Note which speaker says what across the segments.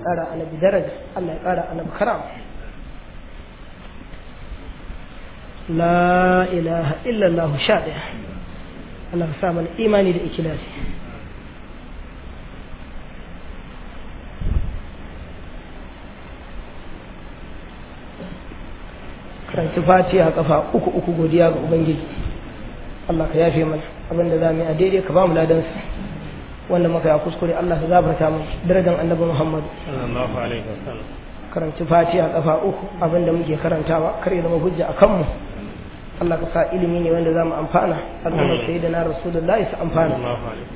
Speaker 1: ƙara annabi daraja Allah ya ƙara annabi karam la ilaha illallah sha ɗaya Allah ka sa mana imani da ikilasi karanci fatiha kafa uku uku godiya ga ubangiji Allah ka yafe mana abinda za mu yi a daidai ka ba mu ladansa wanda muka ya kuskure Allah ka gafarta mu darajar annabi Muhammad
Speaker 2: sallallahu alaihi wasallam
Speaker 1: karanci fatiha kafa uku abinda muke karantawa kar ya zama hujja a kanmu Allah ka sa ilimi ne wanda za mu amfana al'ummar sayyidina rasulullahi su amfana
Speaker 2: sallallahu alaihi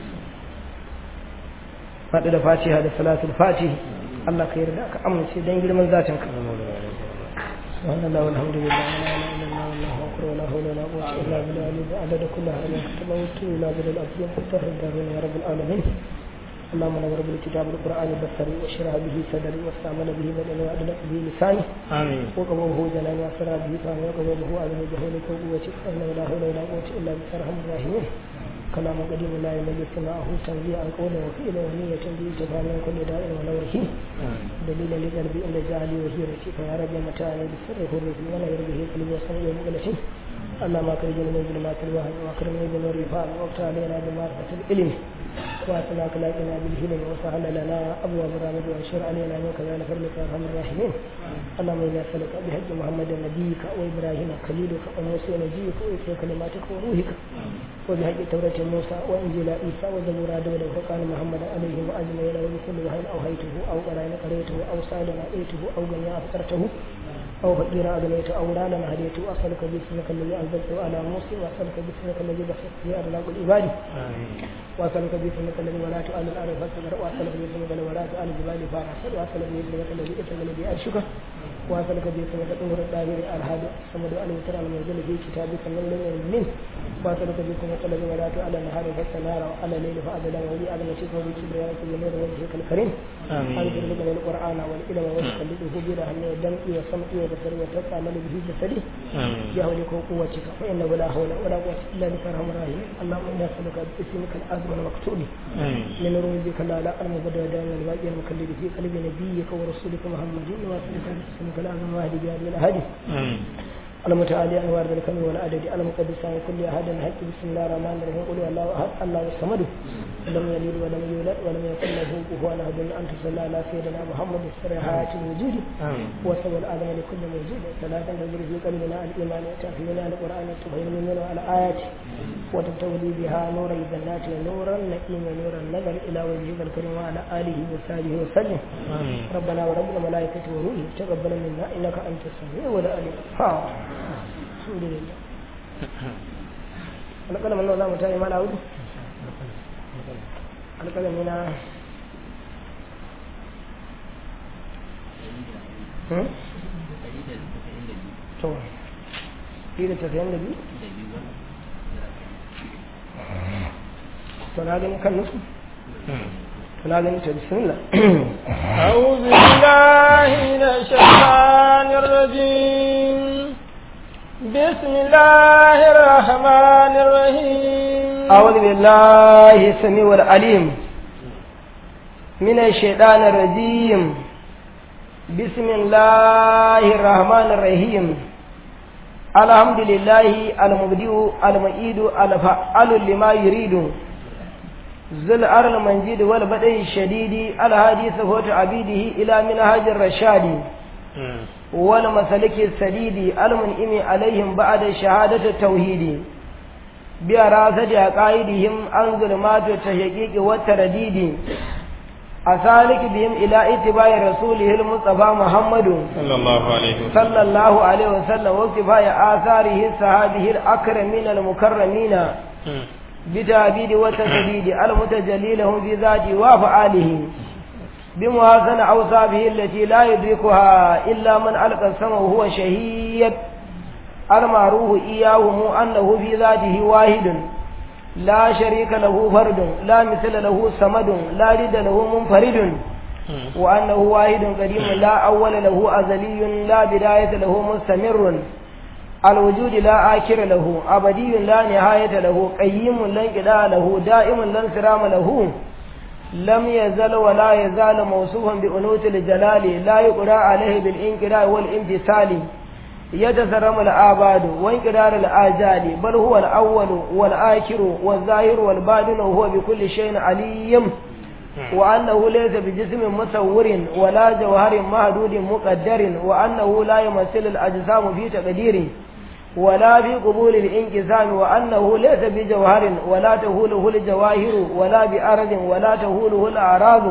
Speaker 1: faɗi da fatiha da salatul fatihi Allah ka yarda ka amince don girman zatin ka سبحان الله والحمد لله ولا اله الا الله والله اكبر ولا حول ولا قوه الا بالله العلي عدد كل حال كتبه الى بدل الابدين فتح الدارين يا رب العالمين اللهم نور بالكتاب القران بصري واشرح به صدري واستعمل به بدني وادلق به لساني
Speaker 2: آمين
Speaker 1: وقبضه جناني واسرى به فاني وقبضه على جهولك وقوتك انه لا حول ولا قوه الا بك ارحم الراحمين كلام قديم لا يملك سماعه تنبيه عن قول وفعل ونية به تفعل من كل داء ونوره دليلا لقلبي ان جعلي وهيرتي فيا رب متى بسر حرتي ولا يربه قلبي وصمي ومقلتي اللهم اخرجني من ظلمات الوهم واكرمني بنور الفهم وافتح علينا بمعرفة العلم واسنا اخلاقنا بالهلم وسهل لنا ابواب الرحمة وانشر علينا منك ذلك فضلك يا ارحم الراحمين اللهم انا نسالك بحج محمد نبيك وابراهيم خليلك وموسى نجيك وإيسى كلماتك وروحك وبحج توراة موسى وانجيل عيسى وزبور داود وفقان محمد عليه واجمعين وبكل وحي اوحيته او قران قريته او سال رأيته او جميع افطرته أو فقيرا أغنيته أو لالا هديته وأسألك باسمك الذي أنزلته على موسى وأسألك باسمك الذي بسطت في أرلاق العباد وأسألك باسمك الذي ولا تؤل الأرض فاستمر وأسألك باسمك الذي ولا تؤل الجبال فارسل وأسألك باسمك الذي أتمنى به أرشك وأسألك باسمك الطهر الطاهر الهادي الصمد المنزل المنزل في كتابك من لم يمن وأسألك باسمك الذي ولا تؤل النهار فاستنار وعلى الليل فأبدا ولي أغنتك وبكبرياء بنور وجهك الكريم
Speaker 2: آمين
Speaker 1: أنزل لك من القرآن والعلم وتخلده برحمه والدمع والسمع والبصر وتفعل به جسدي
Speaker 2: آمين
Speaker 1: بحولك وقوتك فإنه لا حول ولا قوة إلا بك أرحم الراحمين اللهم إنا نسألك باسمك الأعظم المقتول
Speaker 2: آمين
Speaker 1: من رزقك لا لا المبدع دائما الباقي المكلد في قلب نبيك ورسولك محمد واسألك باسمك الأعظم واهدي بهذه الأهدي
Speaker 2: آمين
Speaker 1: المتعالي أنوار الكم والعدد المقدس عن كل أحد الحق بسم الله الرحمن الرحيم قل الله أحد الله الصمد لم يلد ولم يولد ولم يكن له كفوا أحد أن تصلى على سيدنا محمد الصالحات الوجود
Speaker 2: آمين
Speaker 1: وسوى الآدم لكل موجود صلاة تجري في قلبنا الإيمان وتحفظنا القرآن تبين منه على آيات وتبتغي بها نور الجنات ونور النعيم ونور النظر إلى وجهك الكريم وعلى آله وصحبه وسلم
Speaker 2: آمين
Speaker 1: ربنا ورب الملائكة وروحه تقبل منا إنك أنت السميع والعليم الحمد لله alƙalam nan za mu tayi mala hudu alƙalam yana to fi da tafiyan da biyu to na gani kan nusu to na gani ta bismillah
Speaker 2: أعوذ بالله من الشيطان الرجيم بسم الله الرحمن الرحيم
Speaker 1: أعوذ بالله السميع العليم من الشيطان الرجيم بسم الله الرحمن الرحيم الحمد لله المبدئ المعيد الفعال لما يريد ذو الأرض المنجد والبدء الشديد الهادي صفوة عبيده إلى منهاج الرشاد والمسلك السديد المنئم عليهم بعد شهادة التوحيد بأراسة عقائدهم عن ظلمات التشقيق والترديد أسالك بهم إلى اتباع رسوله المصطفى محمد
Speaker 2: صلى الله عليه وسلم
Speaker 1: صلى الله عليه وسلم واقتفاء آثاره الصحابه الأكرمين المكرمين بتعبيد وتسديد المتجلي لهم في ذاته وأفعاله بمحاسن أوصافه التي لا يدركها إلا من ألقى السمع وهو شهيد المعروف إياهم أنه في ذاته واحد لا شريك له فرد لا مثل له سمد لا رد له منفرد وأنه واحد قديم لا أول له أزلي لا بداية له مستمر الوجود لا آخر له أبدي لا نهاية له قيم لا انقضاء له دائم لا انصرام له لم يزل ولا يزال موصوفا بأنوث الجلال لا يقرأ عليه بالإنقراء والانفصال يتسرم الآباد وانقرار الآجال بل هو الأول والآخر والظاهر والباطن وهو بكل شيء عليم وأنه ليس بجسم مصور ولا جوهر محدود مقدر وأنه لا يمثل الأجسام في تقديره ولا في قبول الانقسام وأنه ليس بجوهر ولا تهوله الجواهر ولا بأرض ولا تهوله الأعراض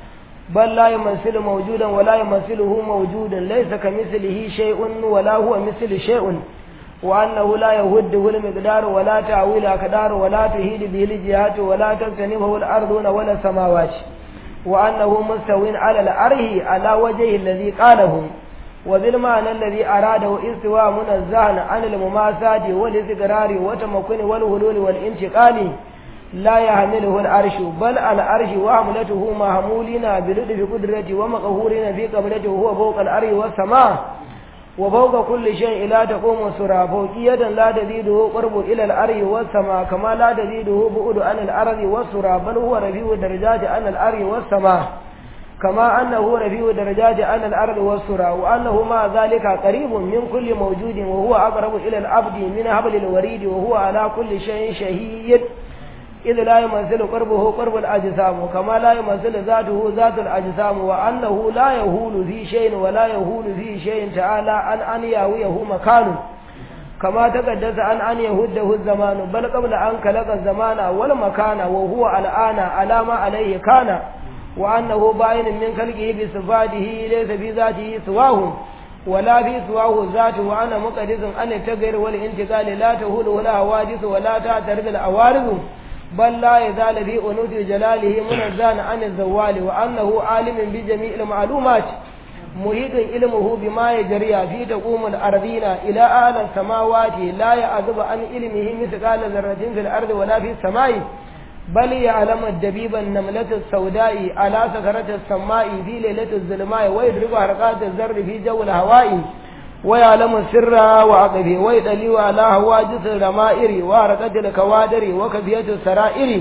Speaker 1: بل لا يمثل موجودا ولا يمثله موجود ليس كمثله شيء ولا هو مثل شيء وأنه لا يهده المقدار ولا تعويل أقدار ولا تهيد به الجهات ولا تجتنبه الأرضون ولا السماوات وأنه مستو على الأره على وجه الذي قاله وبالمعنى الذي أراده استواء منزها عن المماسات والاستقرار والتمكن والهلول والانتقال لا يحمله العرش بل العرش وحملته محمولين بلطف قدرته ومقهورين في قبلته وهو فوق الأرض والسماء وفوق كل شيء لا تقوم السرى فوقية لا تزيده قرب إلى الأرض والسماء كما لا تزيده بعد عن الأرض والسرى بل هو رفيع الدرجات عن الأرض والسماء كما أنه رفيع الدرجات عن الأرض والسرى وأنه مع ذلك قريب من كل موجود وهو أقرب إلى العبد من حبل الوريد وهو على كل شيء شهيد إذ لا يمثل قربه قرب الأجسام كما لا يمثل ذاته ذات الأجسام وأنه لا يهول في شيء ولا يهول في شيء تعالى عن أن يهويه مكان كما تقدس عن أن يهده الزمان بل قبل أن خلق الزمان والمكان وهو الآن على ما عليه كان وأنه باين من خلقه بصفاته ليس في ذاته سواه ولا في سواه ذاته وأنا مقدس أن التغير والانتقال لا تهوله الحوادث ولا تعترض العوارض بل لا يزال في أنوث جلاله منزان عن الزوال وأنه عالم بجميع المعلومات محيط علمه بما يجري في تقوم الأرضين إلى أعلى السماوات لا يعذب عن علمه مثقال ذرة في الأرض ولا في السماء بل يعلم الدبيب النملة السوداء على سكرة السماء في ليلة الظلماء ويدرك حركات الذر في جو الهواء ويعلم السر وعقبه ويدلي على هواجس الرمائر وحركة الكوادر وكفية السرائر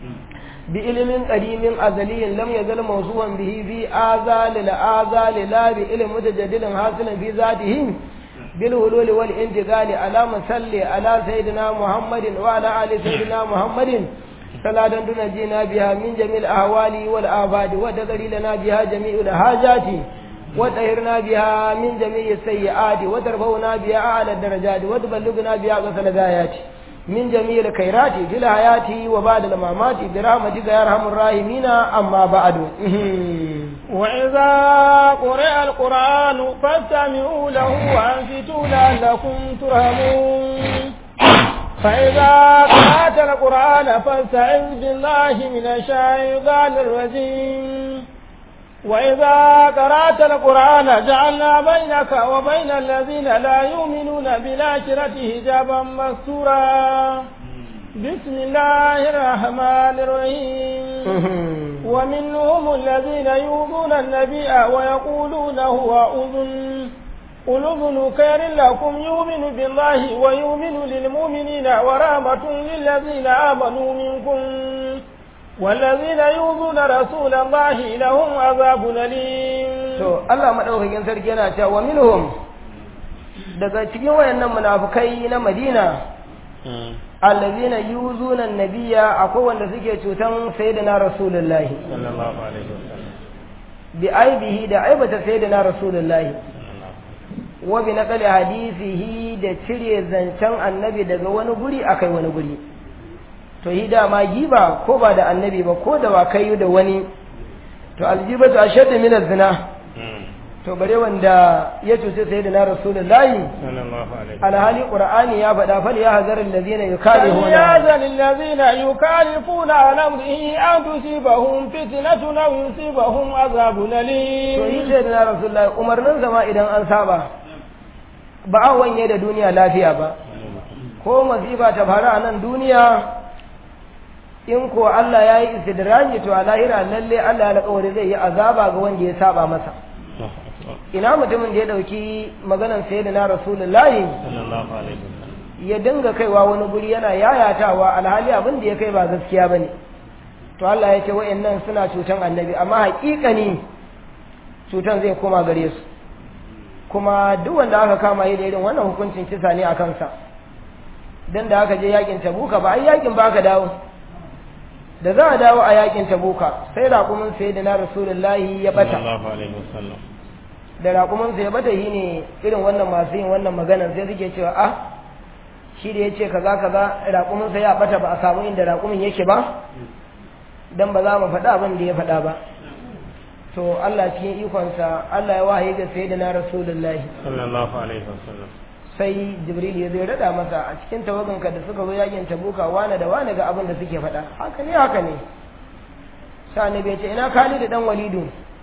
Speaker 1: بعلم قديم أزلي لم يزل موصوفا به في آذال الآذال لا بعلم متجدد حاصل في ذاته بالهلول والانتقال على مسل على سيدنا محمد وعلى آل سيدنا محمد صلاة تنجينا بها من جميع الأهوال والآباد وتقري لنا بها جميع الحاجات وطهرنا بها من جميع السيئات وترفعنا بها أعلى الدرجات وتبلغنا بها أقصى الغايات من جميع الخيرات في الحياة وبعد الممات برحمتك يا أرحم الراحمين أما بعد
Speaker 2: وإذا قرئ القرآن فاستمعوا له وأنصتوا لعلكم ترهمون فإذا قرأت القرآن فاستعذ بالله من الشيطان الرجيم وإذا قرأت القرآن جعلنا بينك وبين الذين لا يؤمنون بالآخرة حجابا مستورا بسم الله الرحمن الرحيم ومنهم الذين يؤذون النبي ويقولون هو أذن قل أذن خير لكم يؤمن بالله ويؤمن للمؤمنين ورحمة للذين آمنوا منكم والذين يؤذون رسول الله لهم عذاب أليم
Speaker 1: to Allah madaukakin sarki yana cewa wa minhum daga cikin wayannan munafikai na Madina allazina yuzuna nabiyya akwai wanda suke cutan sayyidina rasulullahi
Speaker 2: sallallahu alaihi wasallam
Speaker 1: bi aibihi da aibata sayyidina rasulullahi wa bi naqali hadisihi da cire zancen annabi daga wani guri akai wani guri to hi dama giba ko ba da annabi ba ko da wa kai da wani to aljibatu ashaddu min az-zina to bare wanda ya cuce sayyidina rasulullahi
Speaker 2: sallallahu alaihi
Speaker 1: alhali qur'ani ya faɗa fal ya hazar allazina yukalihuna
Speaker 2: فليأذن الذين يكالفون عن أمره أن تصيبهم فتنة أو يصيبهم عذاب
Speaker 1: to
Speaker 2: أليم
Speaker 1: yi sayyidina rasulullahi umarnin zama idan an saba ba a wanye da duniya lafiya ba ko masifa ta faru a nan duniya in ko Allah ya yi istidraji to a lahira lalle Allah ya alƙawari zai yi azaba ga wanda ya saba masa ina mutumin da ya ɗauki maganan sayyidina rasulullahi
Speaker 2: sallallahu alaihi wasallam
Speaker 1: ya dinga kaiwa wani guri yana yayatawa alhali abin da ya kai ba gaskiya bane to Allah ya ce wa'annan suna cutan annabi amma haƙiƙani cutan zai koma gare su kuma duk wanda aka kama yi da irin wannan hukuncin kisa ne a kansa dan da aka je yakin tabuka ba ai yakin ba aka dawo da za a dawo a yakin tabuka sai raƙumin sai da na rasulullahi ya bata da raƙumin sai ya bata shi ne irin wannan masu yin wannan maganan sai suke cewa ah shi da ya ce kaza kaza raƙumin sai ya bata ba a samu inda raƙumin yake ba dan ba za mu faɗa abin da ya faɗa ba to Allah cikin ikonsa Allah ya wahayi ga sayyidina rasulullahi
Speaker 2: sallallahu alaihi wasallam
Speaker 1: sai jibril ya zai rada masa a cikin tawaganka da suka zo yakin tabuka wane da wane ga abin da suke faɗa haka ne haka ne sani bai ce ina kali da dan walidu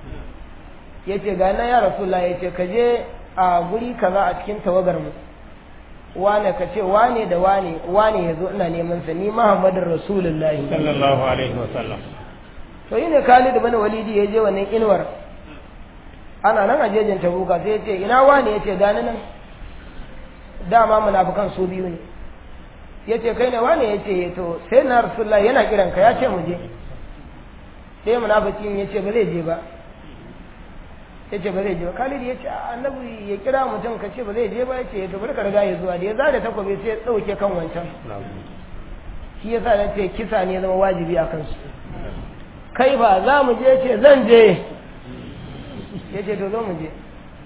Speaker 1: ya ce ga nan ya rasulullah ya ce ka je a guri kaza a cikin tawagar mu wane ka ce wane da wane wane ya zo ina neman sa ni muhammadin rasulullahi
Speaker 2: sallallahu alaihi wasallam
Speaker 1: to yi ne khalid bin walidi ya je wannan inuwar ana nan a jejin tabuka sai ya ce ina wane ya ce gani nan dama munafikan su biyu ne ya ce kai ne wane ya ce to sai na rasulullah yana kiran ka ya ce mu je sai munafikin ya ce ba zai je ba ya ce ba zai je ba khalid ya ce annabi ya kira mutum ka ce ba zai je ba ya ce to bari ka riga ya zuwa da ya zada takobi sai ya dauke kan wancan shi yasa na ce kisa ne zama wajibi a kansu kai ba za mu je ce zan je ya ce to zo mu je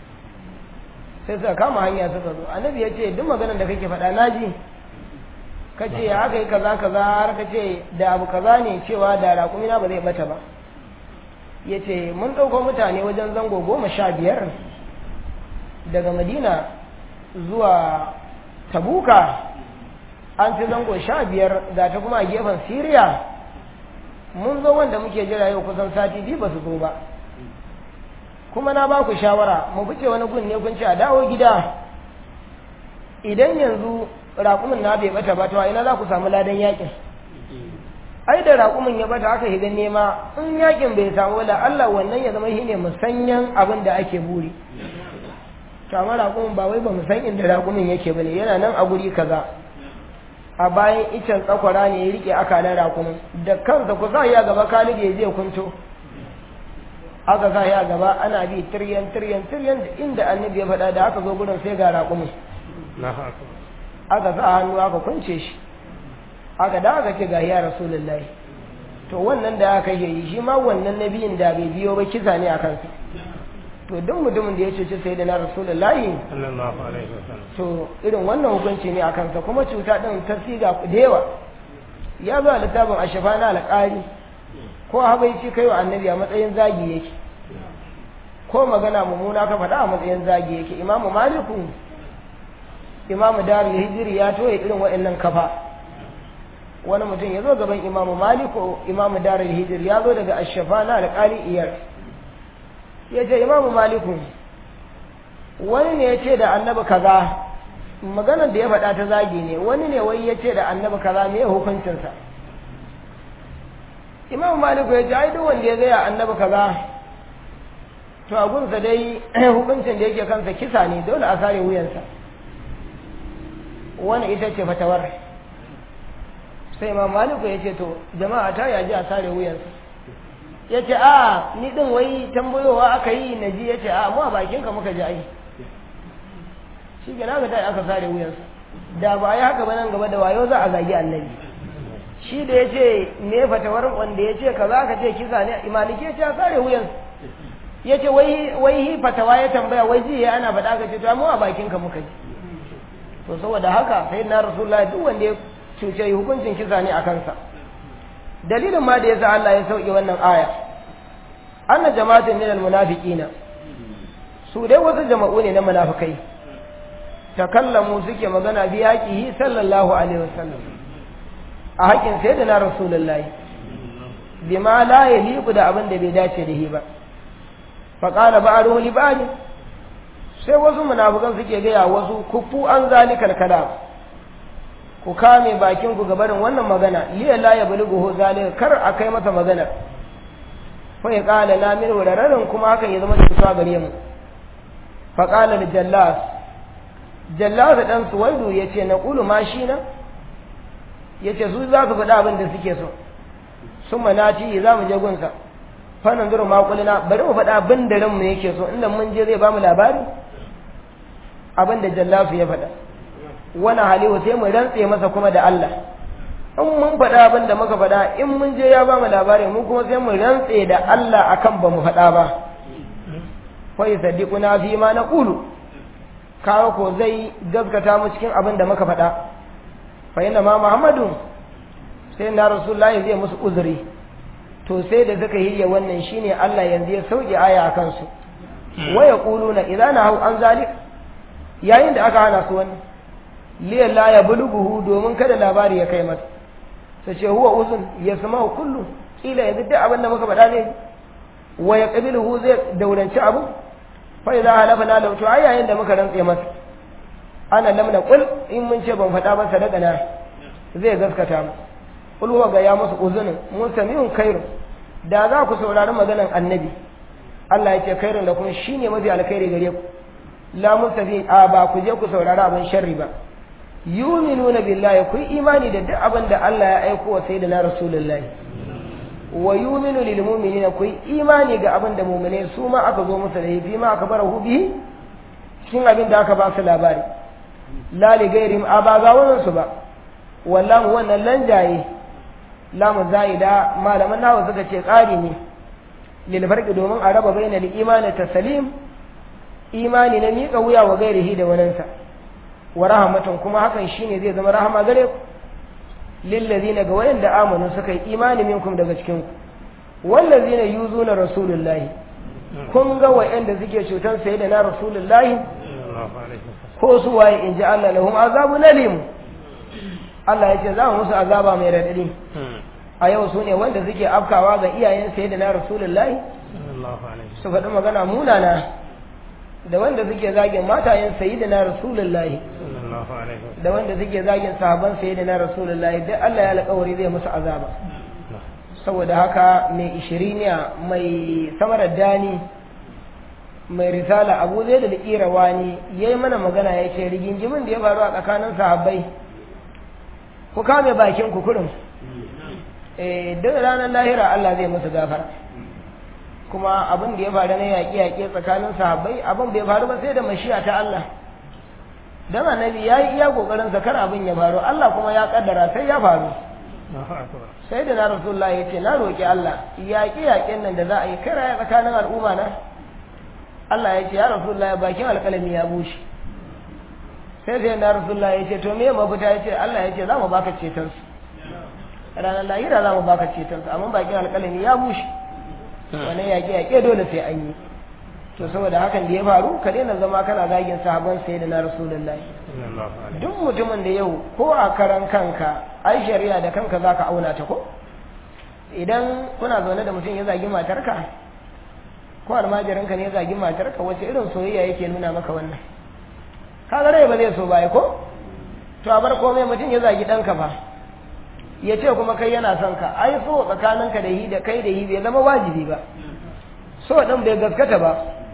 Speaker 1: sai suka kama hanya suka zo annabi ya ce duk maganar da kake faɗa na ji ka ce ya aka yi kaza kaza har ka ce da abu kaza ne cewa da raƙumina ba zai bata ba ya ce mun ɗauko mutane wajen zango goma sha biyar daga madina zuwa tabuka an ci zango sha biyar ga ta kuma a gefen siriya mun zo wanda muke jira yau kusan sati biyu ba su zo ba kuma na ba ku shawara mu fice wani gun ne kun ce a dawo gida idan yanzu raƙumin na bai bata ba to ina za ku samu ladan yakin ai da raƙumin ya bata aka higa nema in yakin bai samu wala Allah wannan ya zama shi ne musanyan abin da ake buri to amma raƙumin ba wai ba mu san inda raƙumin yake bane yana nan a guri kaza a bayan icen tsakwara ne ya rike akalan raƙumin da kansa ku sa ya gaba Khalid ya je kunto aka sa ya gaba ana bi tiryan tiryan tiryan da inda annabi ya faɗa da aka zo gurin sai ga raƙumin aka sa hannu aka kunce shi aka da aka ce ga ya rasulullahi to wannan da aka yi shi ma wannan nabiyin da bai biyo ba kisa ne a kansa to duk mutumin da ya cuci sai da na rasulullahi
Speaker 2: sallallahu alaihi wasallam
Speaker 1: to irin wannan hukunci ne a kansa kuma cuta din ta siga da yawa ya zo a littafin ashafa na alƙari ko habaici kai wa annabi a matsayin zagi yake ko magana mummuna ka faɗa a matsayin zagi yake imamu maliku imamu darul hijiri ya toye irin waɗannan kafa wani mutum ya zo gaban imamu maliku imamu darul hijiri ya zo daga ashafa na alƙali iyar ya ce imamu maliku wani ne ya ce da annabi kaza maganar da ya faɗa ta zagi ne wani ne wai ya ce da annabi kaza me hukuncinsa imamu maliku ya ce ai duk wanda ya gaya annabi kaza to a gunsa dai hukuncin da yake kansa kisa ne dole a sare wuyansa wani ita ce fatawar sai imam maliku ya ce to jama'a ta yaji a sare wuyansa ya ce a ni din wai tambayowa aka yi na ji ya ce a mu a bakinka muka ji ai shi ke naga tayi aka sare wuyansa da ba ya haka ba nan gaba da wayo za a zagi annabi shi da ya ce me fatawar wanda ya ce kaza ka ce kisa ne maliki ya ce a sare wuyansa ya ce wai hi fatawa ya tambaya wai ji ana faɗa ka ce to mu a bakinka muka ji to saboda haka sai na rasulullahi duk wanda ya cuce hukuncin kisa ne a kansa dalilin ma da yasa Allah ya sauke wannan aya anna jama'atin min almunafiqina su dai wasu jama'u ne na munafikai takallamu suke magana bi yaqihi sallallahu alaihi wasallam a haƙin sayyidina rasulullahi bima la yaliqu da abin da bai dace da shi ba fa qala ba'ruhu li ba'd sai wasu munafikan suke gaya wasu kufu an zalikal kalam ku kame bakin ku gabarin wannan magana liya la ya bulughu zalika kar a kai masa magana fa ya qala la min wararin kuma hakan ya zama cuta gare mu fa qala al jallas jallas dan suwaidu yace na qulu ma shi na yace su za su faɗa abin da suke so sun manati za mu je gunsa fannin zuru makulina bari mu faɗa abin da ranmu yake so inda mun je zai ba mu labari abin da jallasu ya faɗa wani haliwa sai mu rantse masa kuma da Allah in mun faɗa abin da muka faɗa in mun je ya ba mu labari mu kuma sai mu rantse da Allah akan ba mu faɗa ba fa yusaddiquna fi ma naqulu kawo ko zai gaskata mu cikin abin da muka faɗa fa inna ma muhammadu sai na rasulullahi zai musu uzuri to sai da suka hirya wannan shine Allah yanzu ya sauke aya a kansu wa yaquluna idza nahu an zalik yayin da aka hana su wannan liya la ya bulughu domin kada labari ya kai mata sai ce huwa uzun yasma'u kullu kila yanzu duk abin da muka faɗa ne wa yaqbiluhu zai dauranci abu fa idza halafna law to ai yayin da muka rantse masa ana lam naqul in mun ce ban faɗa ba sadaka na zai gaskata mu kul huwa ga ya musu uzunin mun sami'un khairun da za ku saurari maganan annabi Allah ya ce khairun da kuma shine mafi alkhairi gare ku la mustafi a ba ku je ku saurari abin sharri ba yuminuna billahi ku imani da duk abin da Allah ya aiko wa sayyidina rasulullahi wa yuminu lil mu'minina ku imani ga abin da mu'mine su ma aka zo musu da yi ma aka bar bihi cikin abin da aka ba su labari la li gairim aba ga wannan su ba wallahu wannan lanjaye lamu zaida malaman nawa suka ce ƙari ne lil farqi domin a raba bainal imani taslim imani na miƙa wuya wa gairihi da waninsa wa rahmatan kuma hakan shine zai zama rahama gare ku lillazina ga wayanda amanu suka yi imani minkum daga cikin ku wallazina yuzuna rasulullahi kun ga wayanda suke cutar sai da na rasulullahi ko su waye in ji Allah lahum azabun alim Allah ya ce za mu musu azaba mai radadi a yau su ne wanda suke afkawa ga iyayen sai da na rasulullahi su faɗi magana munana da wanda suke zagin matayen sayyidina rasulullahi da wanda suke zagin sahaban sayyidina rasulullahi duk Allah ya alƙawari zai musu azaba saboda haka mai ishiriniya mai samarar dani mai risala abu zai da kira wani ya yi mana magana ya ce rigingimin da ya faru a tsakanin sahabbai ku kame bakin ku kurum duk ranar lahira Allah zai musu gafara kuma abin da ya faru na yaƙe-yaƙe tsakanin sahabbai abin bai faru ba sai da mashiya ta Allah dan annabi ya yi iya kokarin kar abin ya faru Allah kuma ya kaddara sai ya faru sai da na rasulullahi ya ce na roƙi Allah yaƙe-yaƙen nan da za a yi kara ya tsakanin al'umma na Allah ya ce ya rasulullahi bakin alƙalami ya bushe sai sai na rasulullahi ya ce to me mafita ya ce Allah ya ce za mu baka cetonsu ranar lahira za mu baka cetonsu amma bakin alƙalami ya bushe wani yaƙe-yaƙe dole sai an yi to saboda hakan da ya faru ka daina zama kana zagin sahaban sai da na rasulullahi duk mutumin da yau ko a karan kanka ai shari'a da kanka za ka auna ta ko idan kuna zaune da mutum ya zagi matarka ko almajirinka ne ya zagi matarka wace irin soyayya yake nuna maka wannan ka ga rai ba zai so baya ko to a bar komai mutum ya zagi ɗanka ba ya ce kuma kai yana son ka ai so tsakaninka da hi da kai da hi bai zama wajibi ba so ɗin bai gaskata ba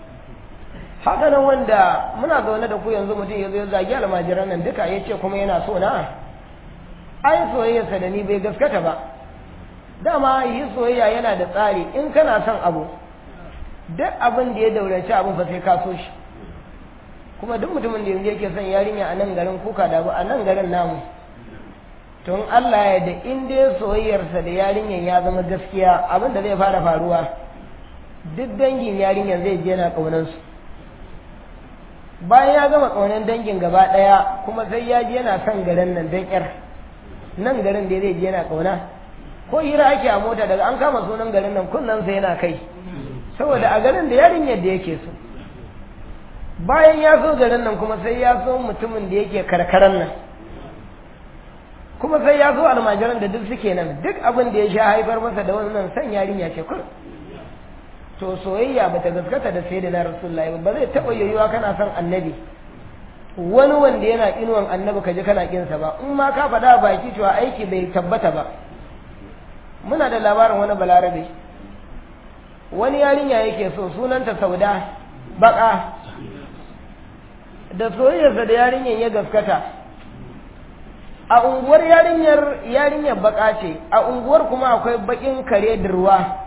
Speaker 1: haka nan wanda muna zaune da ku yanzu mutum ya zo ya zagi almajiran nan duka ya ce kuma yana so na ai soyayyarsa da ni bai gaskata ba dama yi soyayya yana da tsari in kana son abu duk abin da ya daurace abin fa sai ka so shi kuma duk mutumin da yanzu yake son yarinya a nan garin kuka da a nan garin namu tun Allah ya da in dai soyayyarsa da yarinyan ya zama gaskiya abin da zai fara faruwa duk dangin yarinyan zai je na ƙaunansu bayan ya gama ƙaunan dangin gaba ɗaya kuma sai ya je yana son garin nan dan ƙyar nan garin da zai je yana ƙauna ko hira ake a mota daga an kama sunan garin nan kunnan sai yana kai saboda a garin da yarinyar da yake so bayan ya so garin nan kuma sai ya so mutumin da yake karkaran nan kuma sai ya so almajiran da duk suke nan duk abin da ya sha haifar masa da wannan san yarinya ce kur to soyayya ba ta gaskata da sai da na rasulullahi ba zai taɓa yoyuwa kana son annabi wani wanda yana inuwan annabi ka ji kana kinsa ba in ma ka faɗa baki cewa aiki bai tabbata ba muna da labarin wani balarabe wani yarinya yake so sunanta sauda baka da soyayyarsa da yarinyan ya gaskata a unguwar yarinyar yarinyar baka ce a unguwar kuma akwai bakin kare dirwa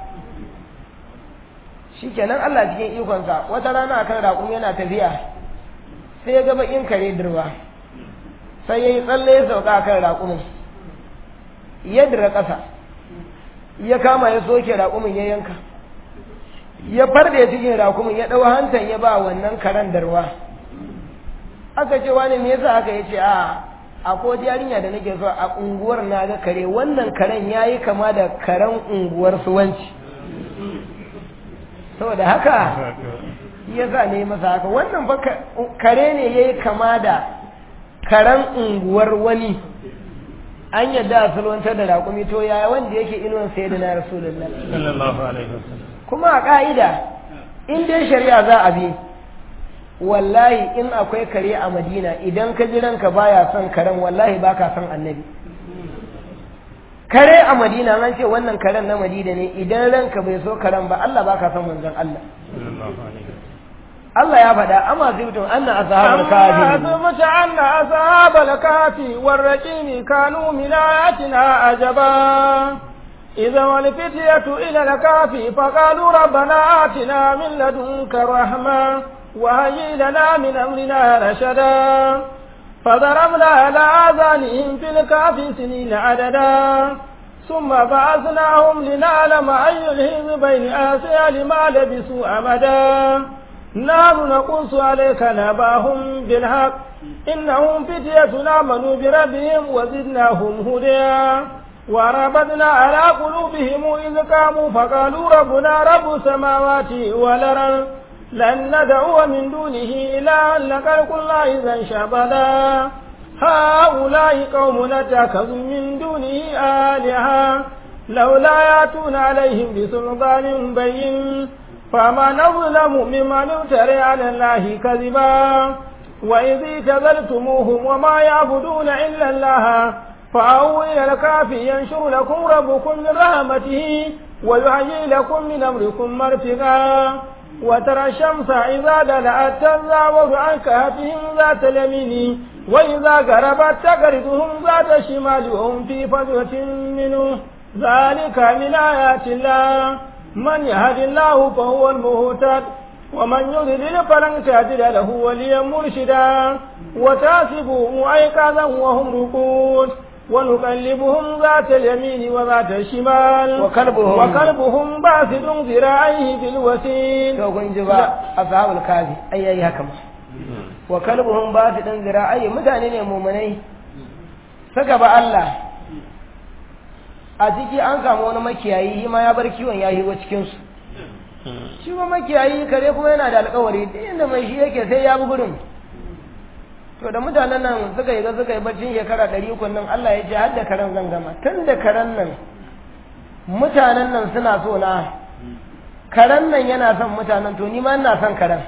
Speaker 1: shikenan Allah cikin ikonsa wata rana akan raƙum yana tafiya sai ya ga bakin kare dirwa sai ya yi tsalle ya sauka akan raƙumin ya dira ƙasa ya kama ya soke raƙumin ya yanka ya farde cikin raƙumin ya ɗau hantan ya ba wannan karen darwa aka ce wani me yasa aka yace a akwai yarinya da nake so a unguwar na ga kare wannan karen yayi kama da karen unguwar suwanci saboda haka yasa ne masa haka wannan fa kare ne yayi kama da karen unguwar wani an yadda a sulwantar da raƙumi to yaya wanda yake inuwan sai da na rasulullah
Speaker 2: sallallahu alaihi wasallam
Speaker 1: kuma a ƙa'ida in dai shari'a za a bi wallahi in akwai kare a madina idan ka ji ranka baya son karen wallahi baka son annabi kare a madina an ce wannan karen na madina ne idan ranka bai so karen ba Allah baka son manzon Allah
Speaker 2: sallallahu alaihi wasallam
Speaker 1: Allah ya faɗa amma zibtum anna ashabul kafi
Speaker 2: أما ثبت أن أصحاب الكهف والرقيم كانوا من آياتنا عجبا إذا والفتية إلى الكهف فقالوا ربنا آتنا من لدنك رحمة وهيئ لنا من أمرنا رشدا فضربنا على آذانهم في الكهف سنين عددا ثم بعثناهم لنعلم أي الحزبين آسيا لما لبثوا أمدا نحن نقص عليك نباهم بالحق إنهم فتية آمنوا بربهم وزدناهم هدى وربطنا على قلوبهم إذ قاموا فقالوا ربنا رب السماوات والأرض لن ندعو من دونه إلها لقد قلنا إذا شبدا هؤلاء قوم اتخذوا من دونه آلهة لولا يأتون عليهم بسلطان بين فما نظلم ممن افترى على الله كذبا وإذ اعتزلتموهم وما يعبدون إلا الله فأووا إلى الكهف ينشر لكم ربكم من رحمته ويحيي لكم من أمركم مرفقا وترى الشمس إذا دلعت تزاور عن كهفهم ذات اليمين وإذا غربت تقرضهم ذات الشمال وهم في فجوة منه ذلك من آيات الله من يهد الله فهو المهتد ومن يضلل فلن تجد له وليا مرشدا وتاسبهم أيقاظا وهم رقود ونقلبهم ذات اليمين وذات الشمال
Speaker 1: وكلبهم
Speaker 2: وكلبهم باسط ذراعيه بالوسيل
Speaker 1: to kun ji ba ashabul kafi ai yayi haka ma wa kalbuhum basidun zira'i mutane ne mu'minai saka ba Allah a ciki an samu wani makiyayi shi ma ya bar kiwon ya higo cikin su shi ma makiyayi kare kuma yana da alƙawari duk inda mai shi yake sai ya bi gurin to da mutanen nan suka yi ga suka yi baccin shekara ɗari uku nan Allah ya ce har da karen zan gama tun da karen nan mutanen nan suna so na karen nan yana son mutanen to ni ma ina son karen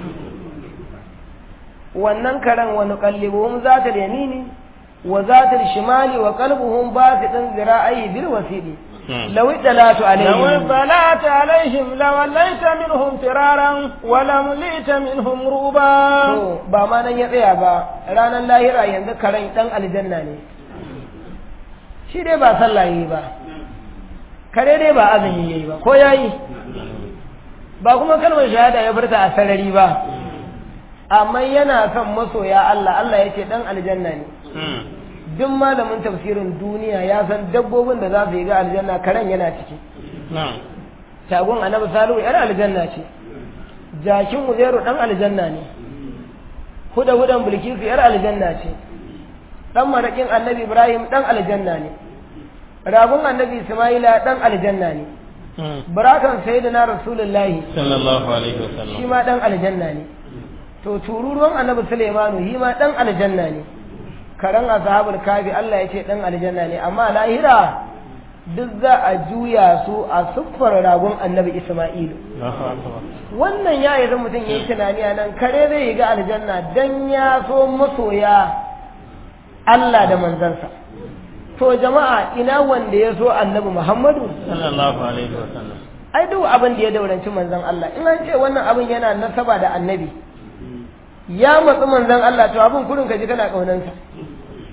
Speaker 1: wannan karen wani kallibuhum za ta yamini wa za ta shimali wa kalbuhum ba su ɗin zira'ayi bil wasili لو اطلعت
Speaker 2: لو
Speaker 1: عليهم
Speaker 2: اطلعت عليهم لوليت منهم فرارا ولمليت منهم رعبا
Speaker 1: to ba ma nan ya tsaya ba ranar lahira yanzu karen dan aljanna ne shi dai ba sallah yi ba kare dai ba azumi yayi ba ko yayi ba kuma kalmar shahada ya furta a sarari ba amma yana son masoya Allah Allah ya ce dan aljanna ne duk malamin tafsirin duniya ya san dabbobin da za su yi ga aljanna karen yana ciki shagon annabi salihu yar aljanna ce jakin uzairu dan aljanna ne huda hudan bilkisu yar aljanna ce dan marakin annabi ibrahim dan aljanna ne ragon annabi isma'ila dan aljanna ne barakan sayyidina rasulullahi
Speaker 2: sallallahu alaihi
Speaker 1: shi
Speaker 2: wasallam
Speaker 1: ma dan aljanna ne to tururuwan annabi sulaimanu shi ma dan aljanna ne karan ashabul kafi Allah ya ce dan aljanna ne amma lahira duk za a juya su a siffar ragon annabi isma'ilu
Speaker 2: Allahu akbar
Speaker 1: wannan ya yi mutum ya yi tunani a nan kare zai yi ga aljanna dan ya so masoya Allah da manzansa to jama'a ina wanda ya so annabi muhammadu
Speaker 2: sallallahu alaihi wasallam
Speaker 1: ai duk abin da ya dauranci manzon Allah in an ce wannan abin yana nasaba da annabi ya matsi manzon Allah to abin kurin ka ji kana kaunansa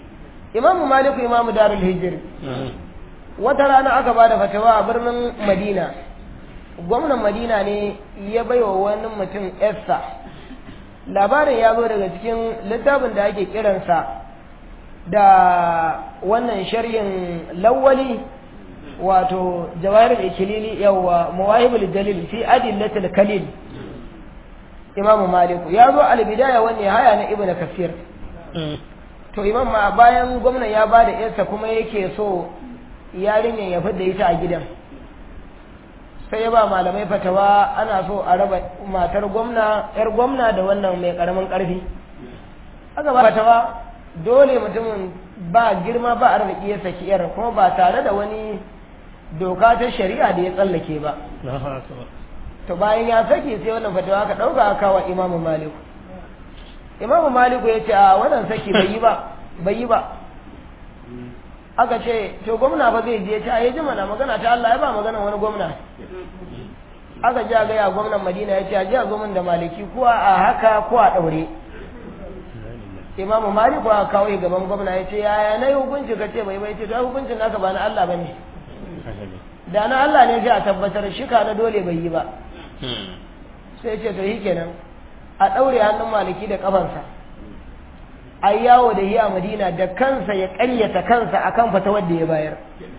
Speaker 1: imamu maliku imamu darul hijir wata rana aka ba da fatawa a birnin madina gwamnan madina ne ya baiwa wani mutum yarsa labarin ya zo daga cikin littafin da ake kiransa da wannan sharhin lawali wato jawahir ikilili yawa mawahibul jalil fi adillatil kalil imamu maliku ya zo albidaya wani haya na ibnu kasir to imam ma bayan gwamnan ya bada yarsa kuma yake so yarinyar ya fidda ita a gidan sai ya ba malamai fatawa ana so a raba matar gwamna yar gwamna da wannan mai karamin karfi aka ba fatawa dole mutumin ba girma ba arziki ya saki yar kuma ba tare da wani doka ta shari'a da ya tsallake ba to bayan ya saki sai wannan fatawa ka dauka aka wa imamu maliku imamu maliku ya ce a wannan saki bai yi ba bai yi ba aka ce to gwamna ba zai je ta yaji mana magana ta Allah ya ba magana wani gwamna aka ji a gaya gwamnan Madina ya ce a ji a gwamnan da maliki ko a haka ko a daure imamu maliku aka kawo gaban gwamna ya ce yaya na yi hukunci ka ce bai bai ce to hukuncin naka ba na Allah bane da na Allah ne sai a tabbatar shika na dole bai yi ba sai ce to yi kenan a ɗaure hannun maliki da ƙafansa a yawo da hiya madina da kansa ya ƙaryata kansa akan fata wadda ya bayar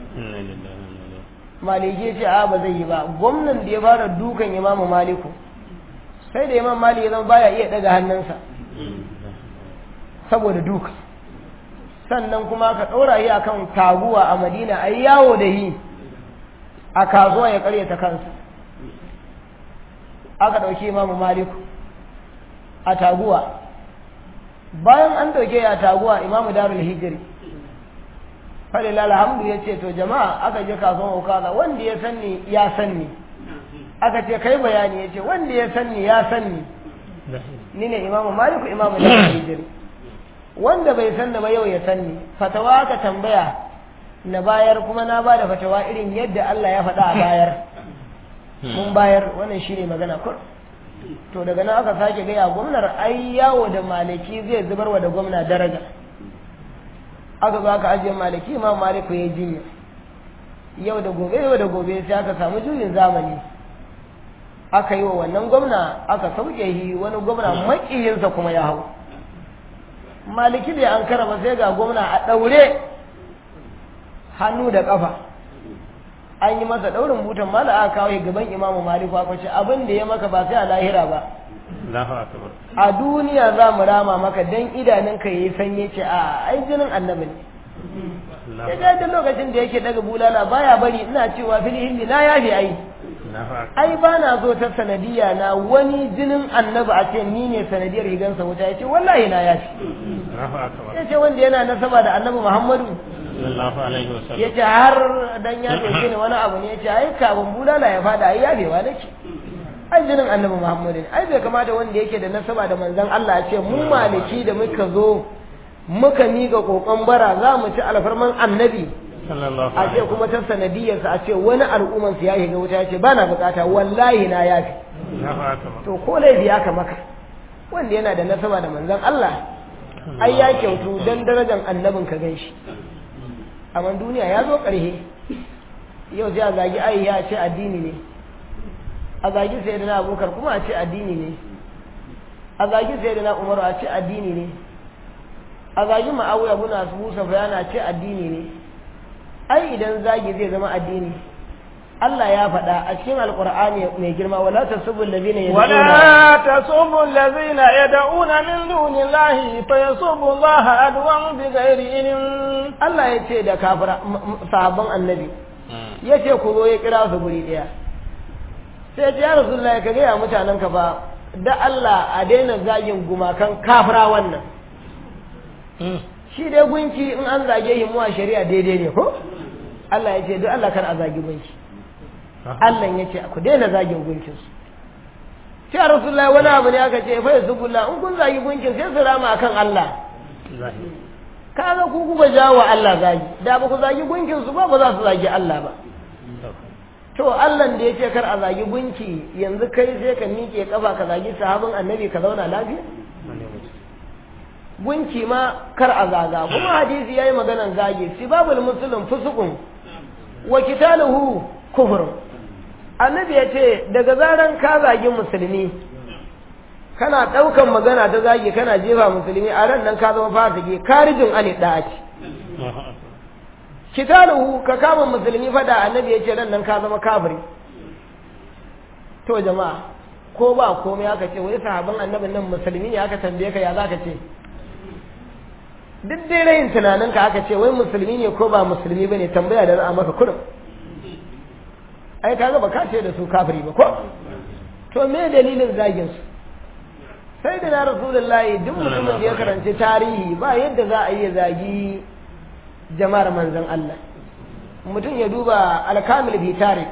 Speaker 1: maliki ce a ba zai yi ba gwamnan da ya fara dukan imamu maliku sai da imam malik ya zama baya iya ɗaga hannunsa saboda duka sannan kuma ka ɗora yi akan taguwa a madina a yawo da yi a kasuwa ya ƙaryata kansa aka ɗauki imamu maliku a taguwa bayan an ɗauke a taguwa imamu darul hijiri falila alhamdu ya ce to jama'a aka je kasuwan okaza wanda ya sanni ya sanni aka ce kai bayani ya ce wanda ya sanni ya sanni ni ne imamu maliku imamu darul hijiri wanda bai sanni ba yau ya sanni fatawa aka tambaya na bayar kuma na ba da fatawa irin yadda Allah ya faɗa a bayar mun bayar wannan shine magana kur to daga nan aka sake gaya gwamnar ai yawo da maliki zai zubar wa da gwamna daraja aka zo aka ajiye maliki ma maliku ya jinya yau da gobe yau da gobe sai aka samu juyin zamani aka yi wa wannan gwamna aka sauke shi wani gwamna makiyinsa kuma ya hau maliki bai an kara ba sai ga gwamna a ɗaure hannu da ƙafa an yi masa daurin butan mala aka kawo gaban imamu maliku aka ce abin da ya maka ba sai a lahira ba a duniya za mu rama maka dan idanunka yayi sanye ce a ai jinin annabi ne ya ga da lokacin da yake daga bulala baya bari ina cewa fil hindi na yafi ai ai ba na zo ta sanadiya na wani jinin annabi a ce ni ne sanadiyar higansa wuta ya ce wallahi na yafi ya ce wanda yana nasaba da annabi muhammadu ya ce har dan ya ɗauke ni wani abu ne ya ce ai kafin bulala ya fada ai yafewa nake ai jinin annabi muhammadu ne ai bai kamata wanda yake da nasaba da manzon Allah a ce mu maliki da muka zo muka miƙa kokon bara za mu ci alfarman annabi a ce kuma ta sanadiyarsa a ce wani al'umman su ya shiga wuta ya ce ba na bukata wallahi na yafi to ko laifi ya maka wanda yana da nasaba da manzon Allah ai ya kyautu dan darajar annabin ka gan shi amma duniya ya zo ƙarhe yau sai a zagi ai ya ce addini ne a zagi sai da na abokar kuma a ce addini ne a zagi sai da na umaru a ce addini ne a zagi ma'awuya buna su musa bayana ce addini ne ai idan zagi zai zama addini Allah ya faɗa a cikin alƙur'ani mai girma wala tasubbu allazina yad'una
Speaker 2: ولا تسبوا الذين يدعون من دون الله فيسبوا الله عدوا بغير علم
Speaker 1: Allah ya ce da kafira sahabban annabi ya ce ku zo ya kira su guri ɗaya sai ya ce ya rasulullahi ka gaya mutanen ka fa da Allah a daina zagin gumakan kafira wannan shi dai gunki in an zage shi mu a shari'a daidai ne ko Allah ya ce duk Allah kar a zagi gunki Allah ya ce ku daina zagin gunkin su sai a rasulullahi wani abu ne aka ce fa yasubullah in kun zagi gunkin sai su rama akan Allah kaga ku kuka jawo Allah zagi da ba ku zagi gunkin su ba ba za su zagi Allah ba to Allah da ya ce kar a zagi gunki yanzu kai sai ka miƙe kafa ka zagi sahabin annabi ka zauna lafiya gunki ma kar a zaga kuma hadisi yayi maganan zagi sibabul muslim fusukun wa kitaluhu kufr annabi ya ce daga zaran ka zagi musulmi kana ɗaukan magana ta zagi kana jefa musulmi a ran nan ka zama fasiki karijin ani da'ati kitaluhu ka kama musulmi fada annabi ya ce ran nan ka zama kafiri to jama'a ko ba komai aka ce wai sahabban annabin nan musulmi ne aka tambaye ka ya zaka ce duk dai rayin tunaninka aka ce wai musulmi ne ko ba musulmi bane tambaya da za a maka kurum ai kaga ba ka ce da su kafiri ba ko to me dalilin zagin su sai da na rasulullahi duk mutumin da ya karanci tarihi ba yadda za a yi zagi jama'ar manzon Allah mutum ya duba alkamil bi tarik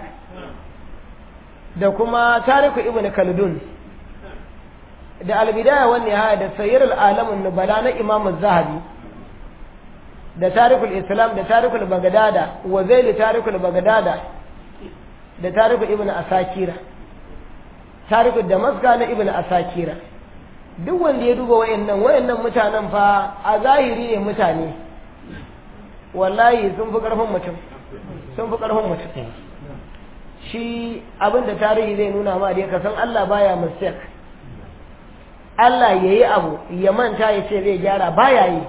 Speaker 1: da kuma tariku ibn kaldun da albidaya wa nihaya da sayyid alamun nubala na imam zahabi da tarikul islam da tarikul bagdada wa zaili tarikul bagdada da tariku ibn asakira tariku damaska na ibn asakira duk wanda ya duba wayannan wayannan mutanen fa a zahiri ne mutane wallahi sun fi karfin mutum sun fi karfin mutum shi abin da tarihi zai nuna ma da ka san Allah baya mistake Allah ya yi abu ya manta ya ce zai gyara baya yi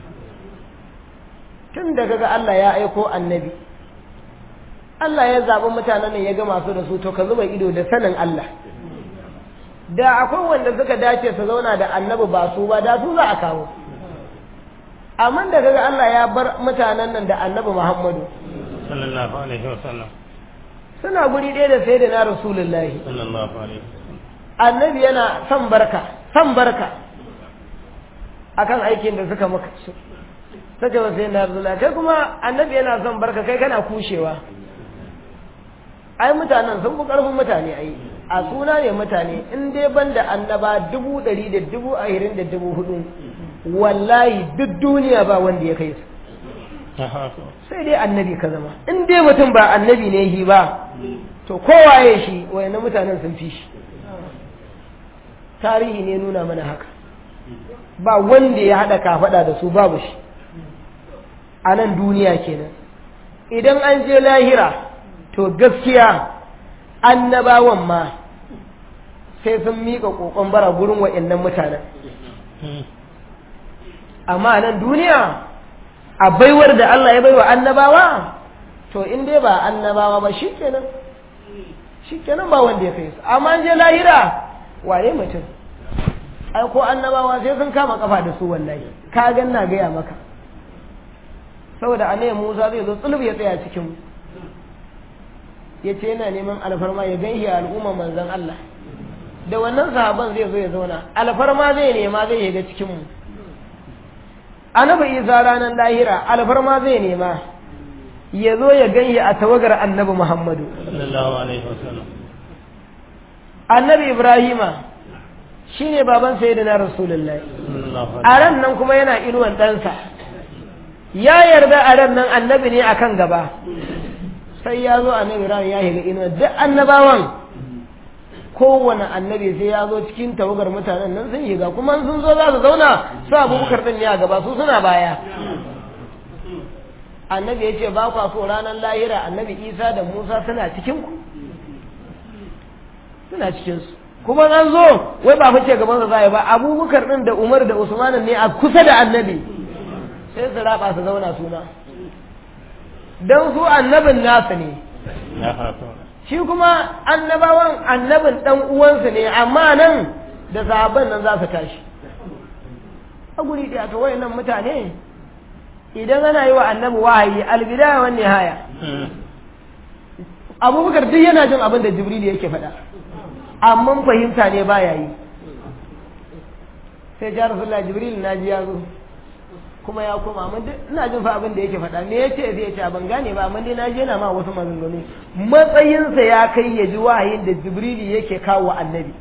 Speaker 1: tun da kaga Allah ya aiko annabi Allah ya zaɓi mutanen nan ya ga masu da su to ka zuba ido da sanin Allah da akwai wanda suka dace su zauna da annabi ba su ba da su za a kawo amma da kaga Allah ya bar mutanen nan da annabi Muhammadu
Speaker 3: sallallahu alaihi wasallam
Speaker 1: suna guri ɗaya da sai da na rasulullahi
Speaker 3: sallallahu alaihi
Speaker 1: annabi yana son barka son barka akan aikin da suka maka su suka ba sai na rasulullahi kai kuma annabi yana son barka kai kana kushewa ai mutanen sun fi ƙarfin mutane ai a suna ne mutane in dai ban da annaba dubu ɗari da dubu ashirin da dubu hudu wallahi duk duniya ba wanda ya kai su sai dai annabi ka zama in dai mutum ba annabi ne shi ba to kowaye shi wayannan mutanen sun fi shi tarihi ne nuna mana haka ba wanda ya haɗa kafaɗa da su babu shi a nan duniya kenan idan an je lahira to gaskiya annabawan ma sai sun miƙa ƙoƙon bara gurin wa'annan mutanen amma nan duniya a baiwar da Allah ya baiwa annabawa to in dai ba annabawa ba shi kenan shi kenan ba wanda ya kai su amma je lahira waye mutum ai ko annabawa sai sun kama kafa da su wallahi ka gan na gaya maka saboda annabi Musa zai zo tsulub ya tsaya cikin mu ya ce yana neman alfarma ya gan a al'umma manzon Allah da wannan sahaban zai zo ya zauna alfarma zai nema zai shiga cikin mu annabi Isa ranar lahira alfarma zai nema ya zo ya gan a tawagar annabi Muhammadu
Speaker 3: sallallahu alaihi wasallam
Speaker 1: annabi Ibrahima shine baban sayyidina Rasulullahi
Speaker 3: sallallahu
Speaker 1: a ran nan kuma yana inuwan ɗansa ya yarda a ran nan annabi ne akan gaba sai ya zo annabi ran ya shiga inuwa duk annabawan kowane annabi sai ya zo cikin tawagar mutanen nan sun shiga kuma sun zo za su zauna su abubakar din ne a gaba su suna baya annabi ya ce ba kwa so ranar lahira annabi isa da musa suna cikin ku suna cikin su kuma an zo wai ba fice gaban sa zai ba abubakar din da umar da usman ne a kusa da annabi sai su raba su zauna su ma dan su annabin nasu ne shi kuma annabawan annabin dan uwansu ne amma nan da sahabban nan za su tashi a guri ɗaya to wayannan mutane idan ana yi wa annabi wahayi albidaya wan nihaya abubakar duk yana jin abin da jibril yake faɗa amma fahimta ne baya yi sai ja rasulullah jibril na ji ya zo kuma ya koma amma duk ina jin fa abin da yake faɗa me yace zai ce ban gane ba amma dai na je na ma wasu maganganu matsayinsa ya kai ya ji wahayin da jibril yake kawo wa annabi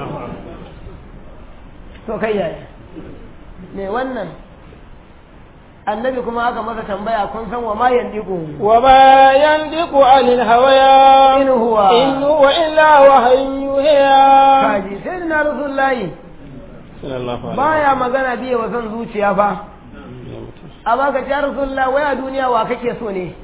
Speaker 1: to kai yaya me wannan annabi kuma aka masa tambaya kun san wa ma yandiku
Speaker 2: wa ma yandiku anil hawaya
Speaker 1: in huwa
Speaker 2: in huwa illa wahyun yuha
Speaker 1: kaji sai na rasulullahi
Speaker 3: sallallahu alaihi
Speaker 1: baya magana biye wa son zuciya fa a baka ya rasulullah wai a duniya wa kake so ne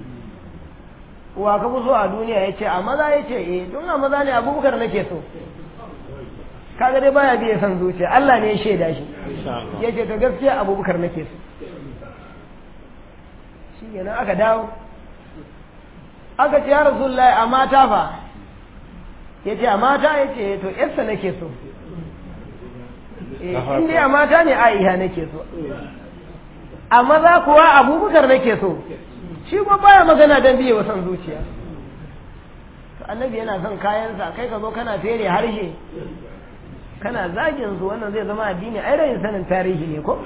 Speaker 1: wa ka fi so a duniya ya ce a maza ya ce eh don a maza ne abubakar nake so kaga dai baya biye son zuciya Allah ne ya shaida shi
Speaker 3: insha Allah
Speaker 1: ya ce to gaskiya abubakar nake so shi kenan aka dawo aka ce ya rasulullahi a mata fa ya ce a mata ya ce to yarsa nake so Eh, in dai a mata ne aisha nake so a maza kuwa abubakar nake so shi kuma baya magana don biye wa son zuciya to annabi yana son kayansa kai ka zo kana fere harshe kana zagin su wannan zai zama addini ai rayin sanin tarihi ne ko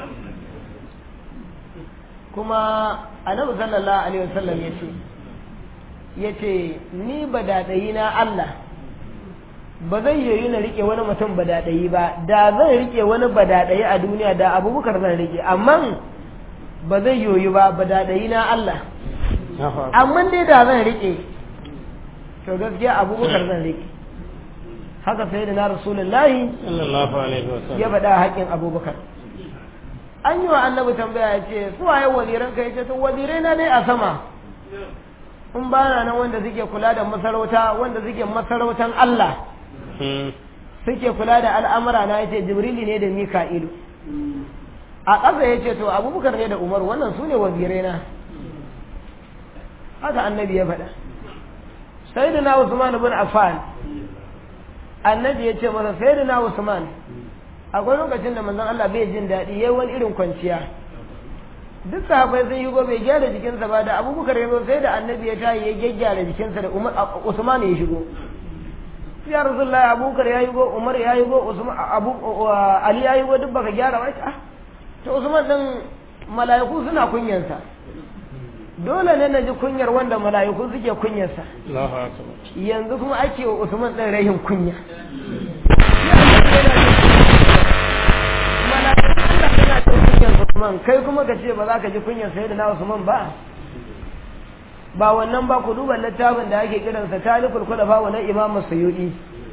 Speaker 1: kuma annabi sallallahu alaihi wasallam ya ce ya ce ni ba daɗayi na Allah ba zai yoyi na riƙe wani mutum ba daɗayi ba da zan riƙe wani ba daɗayi a duniya da abubakar zan riƙe amma ba zai yoyi ba ba daɗayi na Allah amma dai da zan riƙe to gaskiya abubakar zan riƙe haka sai da na rasulullahi
Speaker 3: sallallahu alaihi wasallam
Speaker 1: ya faɗa haƙƙin abubakar an yi wa annabi tambaya ya ce su waye waziran kai ce to wazirai na dai a sama in ba na nan wanda suke kula da masarauta wanda suke masarautan Allah
Speaker 3: Hmm.
Speaker 1: suke kula da al'amura na ya ce jibrili ne da mika'ilu a ƙasa ya ce to abubakar ne da umar wannan su ne wazirai na haka annabi ya faɗa sai da na usman bin affan annabi ya ce masa sai da na usman akwai lokacin da manzon Allah bai jin daɗi yayi wani irin kwanciya duk sahabbai sun yi go bai gyara jikinsa ba da abubakar ya zo sai da annabi ya tayi ya gyaggyara jikinsa da umar usman ya shigo ya rasulullahi abubakar ya yi go umar ya yi go usman abu ali ya yi go duk baka gyara ba ah to usman din mala'iku suna kunyansa dole ne na ji kunyar wanda mala'iku suke kunyarsa
Speaker 3: Allahu akbar
Speaker 1: yanzu kuma ake wa usman din rahin kunya mala'ikun Allah suna jin kunyar usman kai kuma ka ce ba za ka ji kunyar sayyidina usman ba ba wannan ba ku duba littafin da ake kiransa talikul kulafa wa na imamu suyudi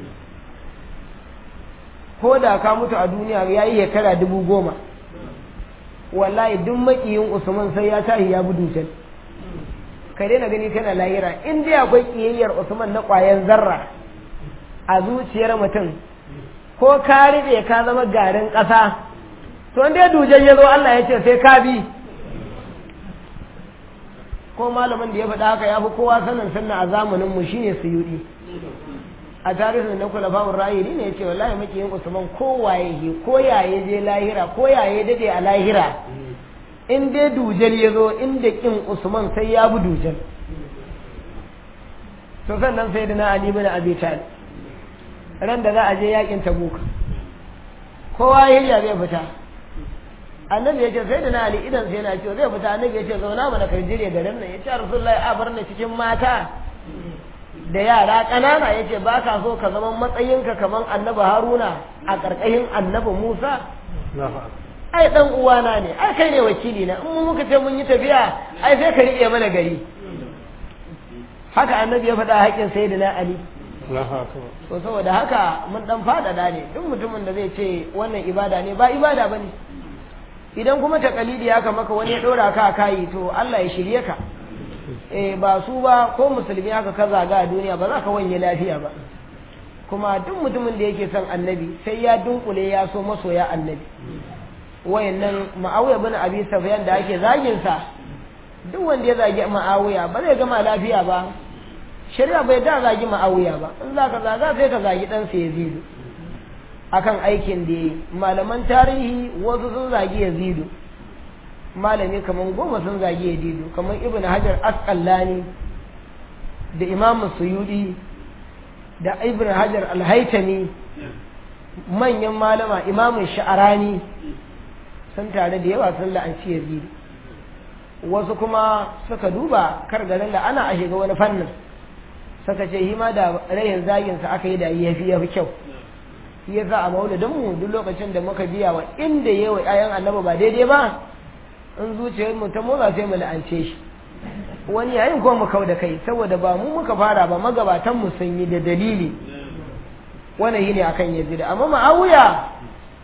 Speaker 1: ko da ka mutu a duniya ya yi shekara dubu goma wallahi duk makiyin usman sai ya tashi ya bi dutsen ka daina gani kana lahira in dai akwai kiyayyar usman na ƙwayan zarra a zuciyar mutum ko ka riɓe ka zama garin ƙasa to in dai dujen ya zo Allah ya ce sai ka bi ko malamin da ya faɗa haka ya fi kowa sanin sunna a zamaninmu shine suyudi a tarihin na kula bawon ra'ayi ne ya ce wallahi makiyin usman ko waye he ko yaye je lahira ko yaye dade a lahira in dai dujal ya zo inda kin usman sai ya bi dujal to sannan sai da na ali bin abi talib ran da za a je yakin tabuk kowa ya zai fita annabi ya ce sai da na ali idan sai na ce zai fita annabi ya ce zauna mana kai jire garin nan ya ce rasulullahi a bar ni cikin mata da yara ƙanana ya ce ba ka so ka zama matsayinka kamar annabi haruna a ƙarƙashin annabi musa ai dan uwana ne ai kai ne wakili na in mun muka ce mun yi tafiya ai sai ka riƙe mana gari haka annabi ya faɗa haƙƙin sayyidina ali to saboda haka mun dan faɗaɗa ne duk mutumin da zai ce wannan ibada ne ba ibada bane idan kuma takalidi haka maka wani ya ɗora ka a kayi to Allah ya shirye ka eh ba su ba ko musulmi haka ka zaga a duniya ba za ka wanye lafiya ba kuma duk mutumin da yake son annabi sai ya dunkule ya so masoya annabi wayannan ma'awiya bin abi sufyan da ake zagin sa duk wanda ya zagi ma'awiya ba zai gama lafiya ba shari'a bai da zagi ma'awiya ba in za ka zaga sai ka zagi dan sa yazidu akan aikin da yayi malaman tarihi wasu sun zagi yazidu malami kaman goma sun zagi yazidu kaman ibnu hajar asqalani da imam suyudi da ibn hajar alhaitami manyan malama imamun sha'arani sun tare da yawa sun la'anci yazidi wasu kuma suka duba kar garin da ana a shiga wani fannin suka ce hima da rayin zaginsa aka yi da yafi yafi kyau shi yasa a maulidinmu duk lokacin da muka biya wa inda yawa ayan annabi ba daidai ba in zuciyar mu ta motsa sai mu la'ance shi wani yayin kuma mu kau da kai saboda ba mu muka fara ba magabatan mu sun yi da dalili wannan shine akan yazid amma ma'awiya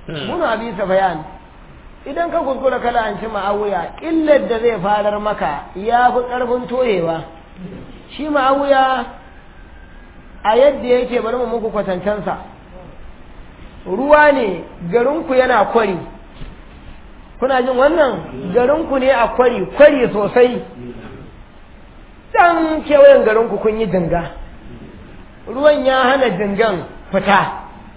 Speaker 1: bunu abi safayan idan ka kuskura kala an ci ma'awuya illar da zai farar maka ya fi ƙarfin toyewa shi ma'awuya a yadda yake bari mu muku kwatancensa ruwa ne garinku yana kwari kuna jin wannan garinku ne a kwari kwari sosai dan kewayen garinku kun yi jinga ruwan ya hana jingan fita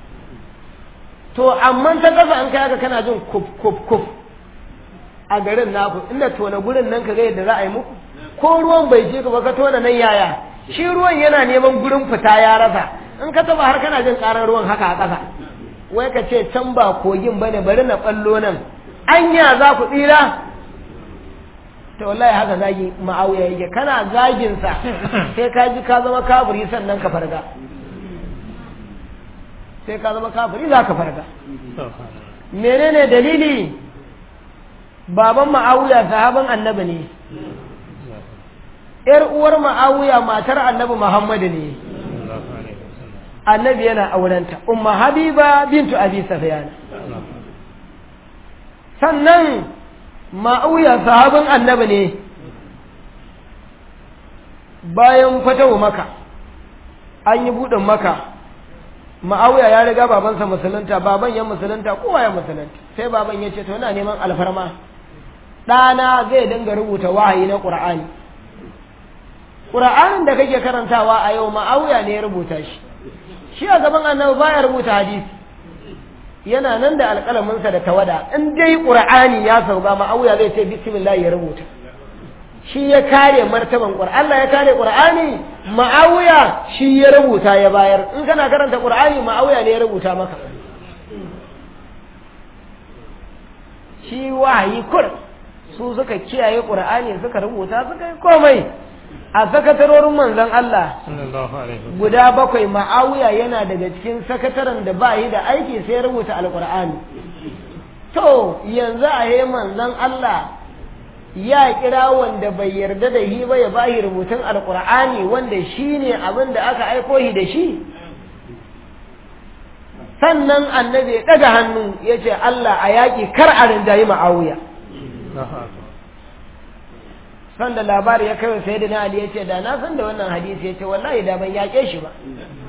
Speaker 1: to amma ta kasa an kai haka kana jin kuf kuf kuf a garin naku inda tona gurin nan ka ga yadda za a yi muku ko ruwan bai je ka ba ka tona nan yaya shi ruwan yana neman gurin fita ya rasa in ka taba har kana jin karar ruwan haka a ƙasa wai ka ce can ba kogin bane bari na ballo nan anya za ku tsira to wallahi haka zagi ma'auya yake kana zagin sa sai ka ji ka zama kafiri sannan ka farga sai ka zama kafiri za ka farga menene dalili baban ma'auya sahaban annabi ne ‘yar uwar ma'awuya matar annabi Muhammadu ne, annabi yana aurenta, umma Habiba bintu Abi Safiyana. Sannan ma'auya sahabin annabi ne, bayan fatawa maka, an yi buɗin maka, ma'auya ya riga babansa musulunta, baban ya musulunta, kowa ya musulunta, sai baban ya ce, to yana neman alfarma, ɗana zai dinga rubuta wahayi na ƙur'ani. Ƙura'anin da kake karantawa a yau ma'auya ne ya rubuta shi, shi a gaban annabi baya rubuta hadisi, yana nan da alƙalaminsa da tawada, in dai ƙura'ani ya sauka ma'auya zai ce bismillah ya rubuta. Shi ya kare martaban ƙur'ani, Allah ya kare ƙur'ani, ma'auya shi ya rubuta ya bayar, in kana karanta ƙur'ani ma'auya ne ya rubuta maka. Shi wahayi kur, su suka kiyaye ƙur'ani suka rubuta suka yi komai. a sakatarorin manzon Allah guda bakwai ma'awiya yana daga cikin sakataren da ba yi da aiki sai rubuta alkur'ani to yanzu a yi manzon Allah ya kira wanda bai yarda da shi ba ya ba shi rubutun alkur'ani wanda shi ne abin da aka aiko shi da shi sannan annabi ya ɗaga hannu ya ce Allah a yaƙi kar a rinjayi ma'awiya san da labari ya kai sai da Ali ya ce da na san da wannan hadisi ya ce wallahi da ban yaƙe shi ba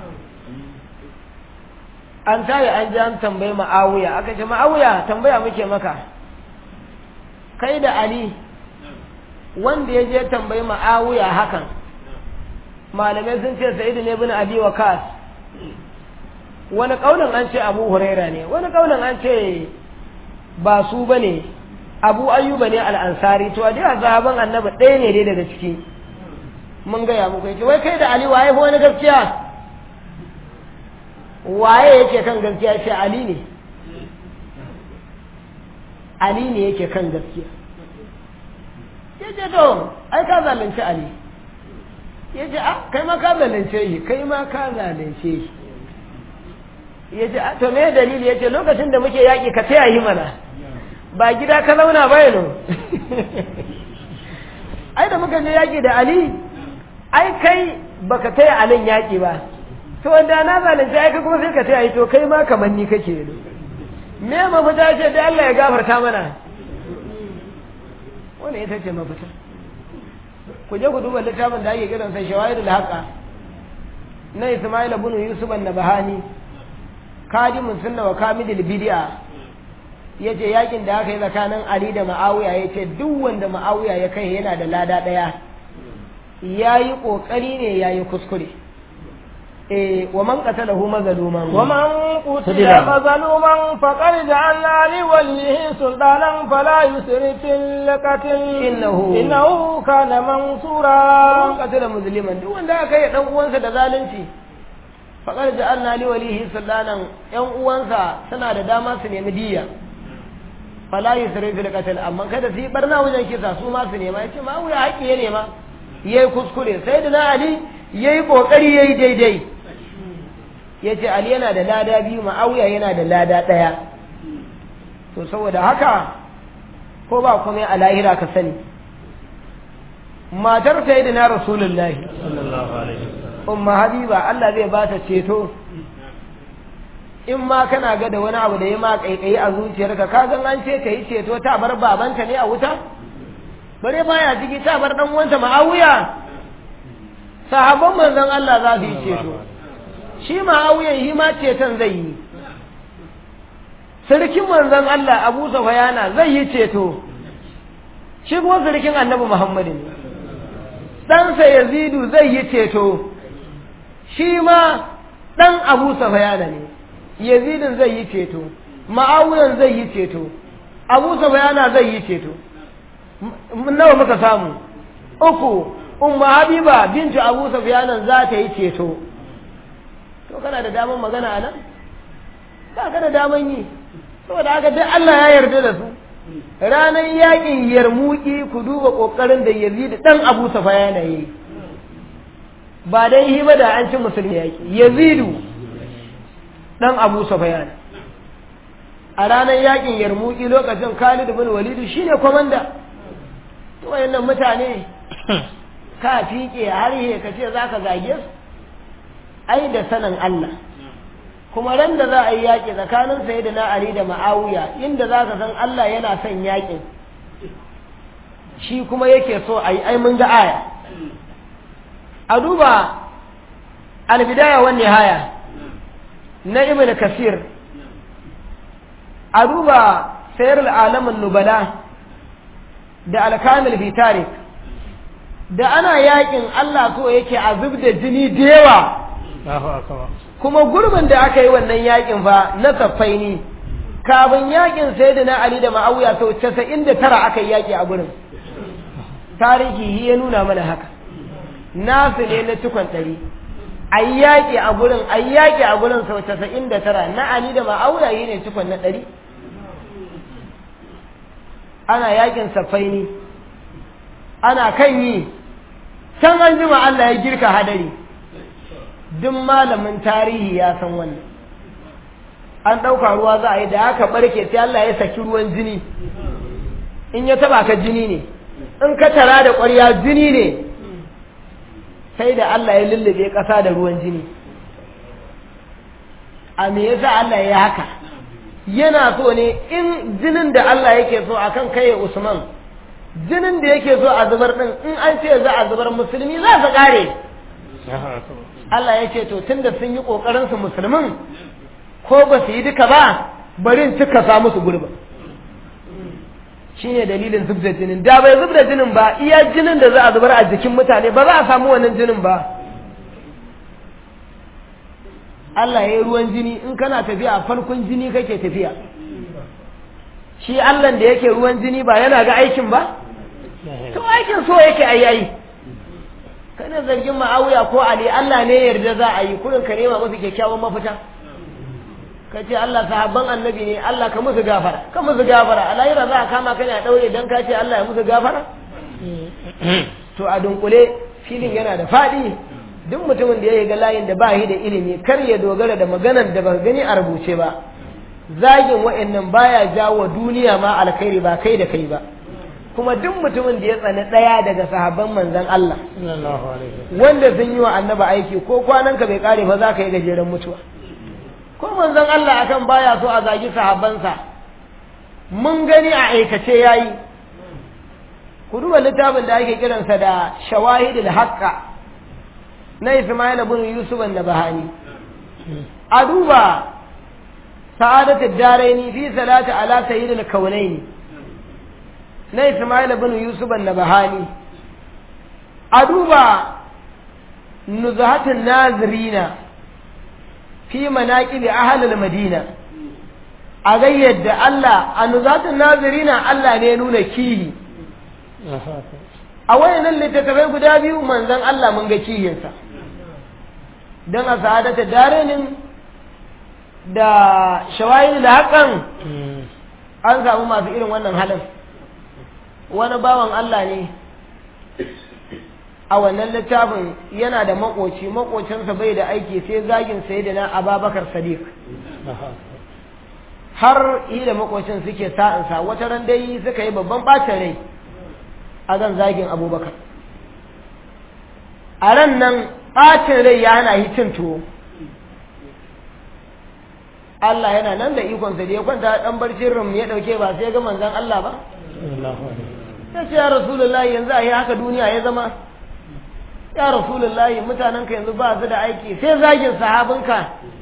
Speaker 1: an tare an ji an tambayi ma'awuya aka ce ma'awuya tambaya muke maka kai da Ali wanda ya je tambayi ma'awuya hakan malamai sun ce sa'id ne bin abi waqas wani kaulin an ce abu huraira ne wani kaulin an ce ba su bane abu ayyuba ne al'ansari to a dai sahaban annabi ɗaya ne dai daga ciki mun gaya muku yake wai kai da ali waye wani gaskiya waye yake kan gaskiya ce ali ne ali ne yake kan gaskiya ya ce to ai ka zalunci ali ya ce a kai ma ka zalunce shi kai ma ka zalunce shi ya ce to me dalili ya ce lokacin da muke yaƙi ka taya yi mana ba gida ka zauna ba yano ai da muka je yaƙi da ali ai kai baka taya alin yaƙi ba to da na zalunci ai kai kuma sai ka taya yi to kai ma kamar ni kake yano me mafita ce da Allah ya gafarta mana wannan ita ce mafita ku je ku duba littafin da ake kiransa shawahidul haqa na Ismail ibn Yusuf an-Nabahani kadimun sunna wa kamidul bid'a yace yakin da aka yi tsakanin Ali da Muawiya yace duk wanda Muawiya ya kai yana da lada daya yayi kokari ne yayi kuskure eh wa man qatalahu mazluman
Speaker 2: wa man qutila mazluman faqad ja'alna li walihi sultanan fala yusrif fil qatl
Speaker 1: innahu
Speaker 2: innahu kana mansura
Speaker 1: man qatala musliman duk wanda aka yi dan uwansa da zalunci faqad ja'alna li walihi sultanan yan uwansa suna da dama su nemi diya fala yusrif fil qatl amma kada su yi barna wajen kisa su ma su nema yace ma wuya haƙi ya nema yayi kuskure sai da na ali yayi kokari yayi daidai yace ali yana da lada biyu ma'awiya yana da lada ɗaya to saboda haka ko ba komai a lahira ka sani matar sayyidina rasulullahi
Speaker 3: sallallahu alaihi wasallam
Speaker 1: umma habiba Allah zai ba ta ceto in ma kana ga da wani abu da ya ma kaikayi a zuciyarka ka gan an ce ta yi ceto ta bar babanta ne a wuta bare baya ciki ta bar dan uwanta ma'awiya sahabban manzon Allah za su yi ceto shi ma'awiyan shi ma ceton zai yi sarkin manzon Allah Abu Sufyana zai yi ceto shi kuma sarkin Annabi Muhammadu ne ɗansa Yazidu zai yi ceto shi ma ɗan Abu Sufyana ne Yazidin zai yi ceto Ma'awiyan zai yi ceto Abu Sufyana zai yi ceto nawa muka samu uku umma habiba bintu abu sufyanan za ta yi ceto to kana da daman magana a nan ba ka da daman yi saboda haka duk Allah ya yarda da su ranar yakin yarmuki ku duba kokarin da yazid dan abu sufyana yi ba dai yi ba da an ci musulmi yaki yazidu dan abu sufyana a ranar yakin yarmuki lokacin Khalid bin Walid shine komanda to wayannan mutane ka fiƙe harhe ka ce za ka zage su ai da sanin Allah kuma ran da za a yi yaƙi tsakanin sayyidina Ali da Ma'awiya inda za ka san Allah yana son yaƙin shi kuma yake so a yi ai mun ga aya a duba albidaya wan nihaya na ibn kasir a duba sayar alamun nubala da alkamil fi tarik da ana yakin Allah so yake a zub da jini da yawa kuma gurbin da aka yi wannan yakin fa na saffai ne kafin yakin sai da na Ali da Ma'awiya sau casa'in da tara aka yi yaki a gurin tarihi ya nuna mana haka nasu ne na cikon ɗari a yi yaƙi a gurin a yi yaƙi a gurin sau casa'in da tara na Ali da Ma'awiya yi ne cikon na ɗari ana yakin saffai ne ana kan yi can an jima Allah ya girka hadari duk malamin tarihi ya san wannan an ɗauka ruwa za a yi da aka barke sai Allah ya saki ruwan jini in ya taba ka jini ne in ka tara da ƙwarya jini ne sai da Allah ya lullube ƙasa da ruwan jini a me yasa Allah ya haka yana so ne in jinin da Allah yake so akan kai Usman jinin da yake so a zubar din in an ce za a zubar musulmi za su kare Allah ya ce to tunda sun yi kokarin su musulmin ko ba su yi duka ba bari in cika sa musu gurba shine dalilin zubda jinin da bai zubda jinin ba iya jinin da za a zubar a jikin mutane ba za a samu wannan jinin ba Allah ya yi ruwan jini in kana tafiya farkon jini kake tafiya shi Allah da yake ruwan jini ba yana ga aikin ba to aikin so yake ayi ayi kana zargin ma'auya ko ali Allah ne yarda za a yi kurin ka nema musu kyakkyawan mafita ka ce Allah sahabban annabi ne Allah ka musu gafara ka musu gafara a lahira za a kama ka ne a daure dan ka ce Allah ya musu gafara to a dunkule filin yana da faɗi duk mutumin da ya ga layin da ba shi da ilimi kar ya dogara da maganar da ba gani a rubuce ba zagin wa'annan baya jawo duniya ma alkhairi ba kai da kai ba kuma duk mutumin da ya tsani ɗaya daga sahabban manzon Allah wanda sun yi wa annaba aiki ko kwanan ka bai kare ba za ka yi gajeren mutuwa ko manzon Allah akan baya so a zagi sahabbansa mun gani a aikace yayi ku duba littafin da ake kiransa da shawahidul haqqa na Ismail ibn Yusuf an-Nabahani a duba sa'adatu daraini fi salati ala sayyidil kaunaini na Ismail ibn Yusuf an-Nabahani a duba nuzhatun nazirina fi manaqib ahli al-madina a ga yadda Allah a nuzhatun nazirina Allah ne nuna kihi a wayannan littattafai guda biyu manzon Allah mun ga kihinsa don a sa'adata darenin da shawayi da hakan an samu masu irin wannan halin wani bawan Allah ne a wannan littafin yana da makoci makocinsa bai da aiki sai zagin sai da na ababakar sadiq har yi da makocin suke sa'insa wata ran dai suka yi babban ɓacin rai a zan zagin abubakar a ran nan ɓacin rai ya hana yi cin tuwo Allah yana nan da ikonsa da ya kwanta dan barcin rum ya dauke ba sai ga manzon Allah ba
Speaker 3: Allahu akbar
Speaker 1: ya ce ya rasulullahi yanzu a yi haka duniya ya zama ya rasulullahi mutanenka yanzu ba su da aiki sai zagin sahabinka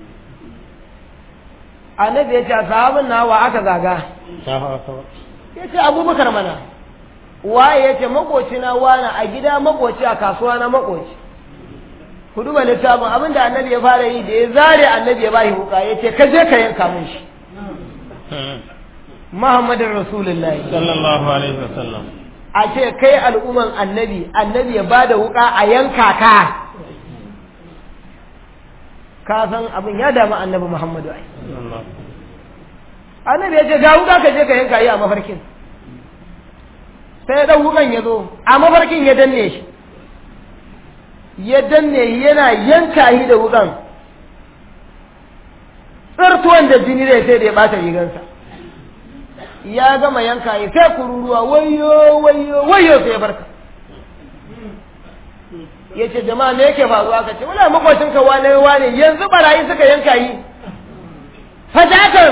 Speaker 1: annabi ya ce sahabin nawa aka zaga
Speaker 3: Allahu akbar
Speaker 1: ya ce abubakar mana waye ya ce makocina wani a gida makoci a kasuwa na makoci ku duba littafin abin da annabi ya fara yi da ya zare annabi ya bashi wuka ya ce ka je ka yanka mun shi muhammadin rasulullahi
Speaker 3: sallallahu alaihi wasallam
Speaker 1: a ce kai al'umman annabi annabi ya bada wuka a yanka ka ka san abin ya damu annabi muhammadu ai
Speaker 3: Allah
Speaker 1: annabi ya ce ga wuka ka je ka yanka yi a mafarkin sai dan wukan ya zo a mafarkin ya danne shi ya danne shi yana yanka shi da wukan tsirtuwan da jini zai sai da ya bata rigansa ya gama yanka yi sai kururuwa wayo wayo wayo sai ya barka ya ce jama'a me yake faruwa ka ce wala makwacin ka wane wane yanzu barayi suka yanka yi fatakan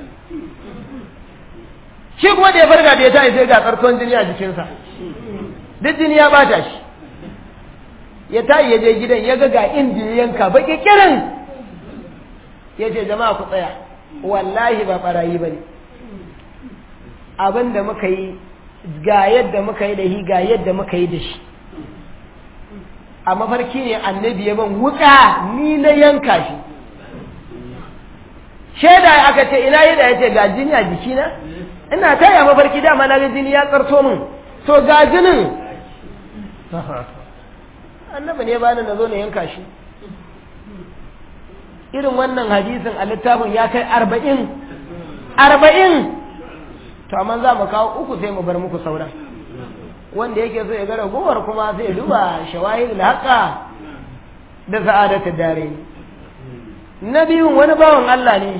Speaker 1: shi kuma da ya farga da ya tashi sai ga karton jini a jikinsa duk jini ya bata shi ya tashi ya je gidan ya ga ga inda ya yanka baki kirin ya ce jama'a ku tsaya wallahi ba barayi ba ne abin da muka yi ga yadda muka yi da shi ga yadda muka yi da shi a mafarki ne annabi ya ban wuka ni na yanka shi shaida aka ce ina yi da ya ce ga jini a jikina ina taya mafarki dama na ga jini ya tsarto min to ga jinin annabi ne bani na zo na yanka shi irin wannan hadisin a littafin ya kai arba'in arba'in to amma za mu kawo uku sai mu bar muku sauran wanda yake so ya ga ragowar kuma sai duba shawahid haqqa da sa'adatu dare na biyun wani bawan Allah ne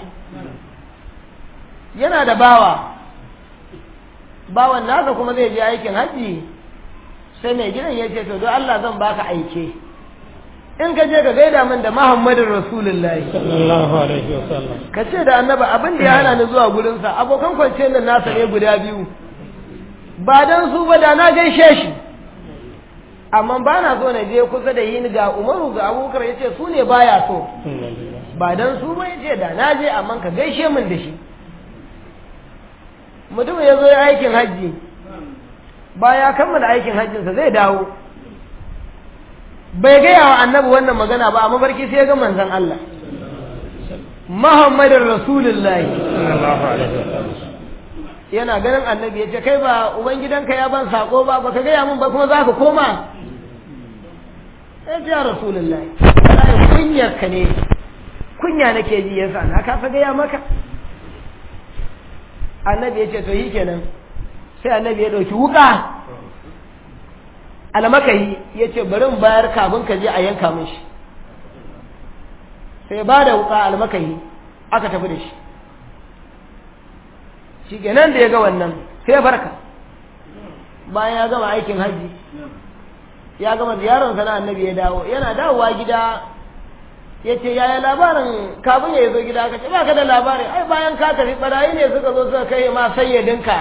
Speaker 1: yana da bawa bawan nasa kuma zai je aikin haji sai mai gidan ya ce to don Allah zan baka aike in ka je ka gaida min da Muhammadin Rasulullahi
Speaker 3: sallallahu alaihi wasallam
Speaker 1: ka ce da annaba abin da ya hana ni zuwa gurinsa abokan kwanciyar nan nasa ne guda biyu ba dan su ba da na gaishe shi amma ba na so na je kusa da yin ga umaru ga abubakar ya ce su ne baya so ba dan su ba ya ce da na je amma ka gaishe min da shi mutum ya zo ya aikin hajji baya kammala aikin hajjinsa zai dawo bai gaya wa annabi wannan magana ba a mafarki sai ya ga manzon Allah Muhammadin Rasulullahi
Speaker 3: sallallahu alaihi wasallam
Speaker 1: yana ganin annabi ya ce kai ba ubangidanka ya ban sako ba baka gaya min ba kuma za ka koma ya ce ya Rasulullahi wallahi kunyar ka ne kunya nake ji yasa na kasa gaya maka annabi ya ce to yi kenan sai annabi ya ɗauki wuka almakahi ya ce bari in bayar kafin ka je a yanka min shi sai ba da wuka almakahi aka tafi da shi shi kenan da ya ga wannan sai farka bayan ya gama aikin hajji ya gama ziyarar sana annabi ya dawo yana dawowa gida ya ce yaya labarin kafin ya zo gida ka ce ba ka da labarin ai bayan ka tafi barayi ne suka zo suka kai ma sayyadinka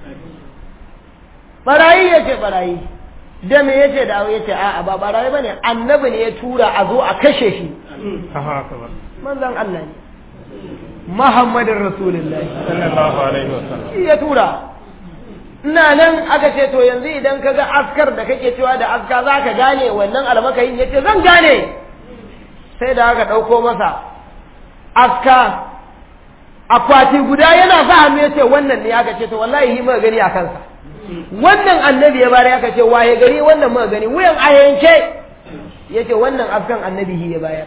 Speaker 1: barayi ya ce barayi da me ya ce dawo ya ce a'a ba barayi ba ne annabi ne ya tura a zo a kashe shi manzan Allah ne Muhammadin Rasulullahi
Speaker 3: sallallahu alaihi wasallam
Speaker 1: shi ya tura ina nan aka ce to yanzu idan ka ga askar da kake cewa da aska za ka gane wannan almakayin ya ce zan gane sai da aka ɗauko masa aska akwati guda yana sa hannu ya ce wannan ne aka ce to wallahi yi muka gani a kansa wannan annabi ya bari aka ce waye gari wannan muka gani wuyan a yanke ya ce wannan askan annabi ya bayar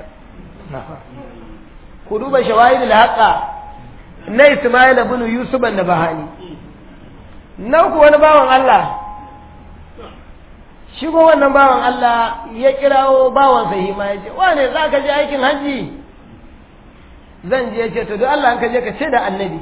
Speaker 1: ku duba shawahidul haqqa na Ismail ibn Yusuf an-Nabahani na ku wani bawan Allah shi ko wannan bawan Allah ya kirawo bawan sa hima ya ce wane za ka je aikin hajji zan je ce to don Allah an ka je ka ce da annabi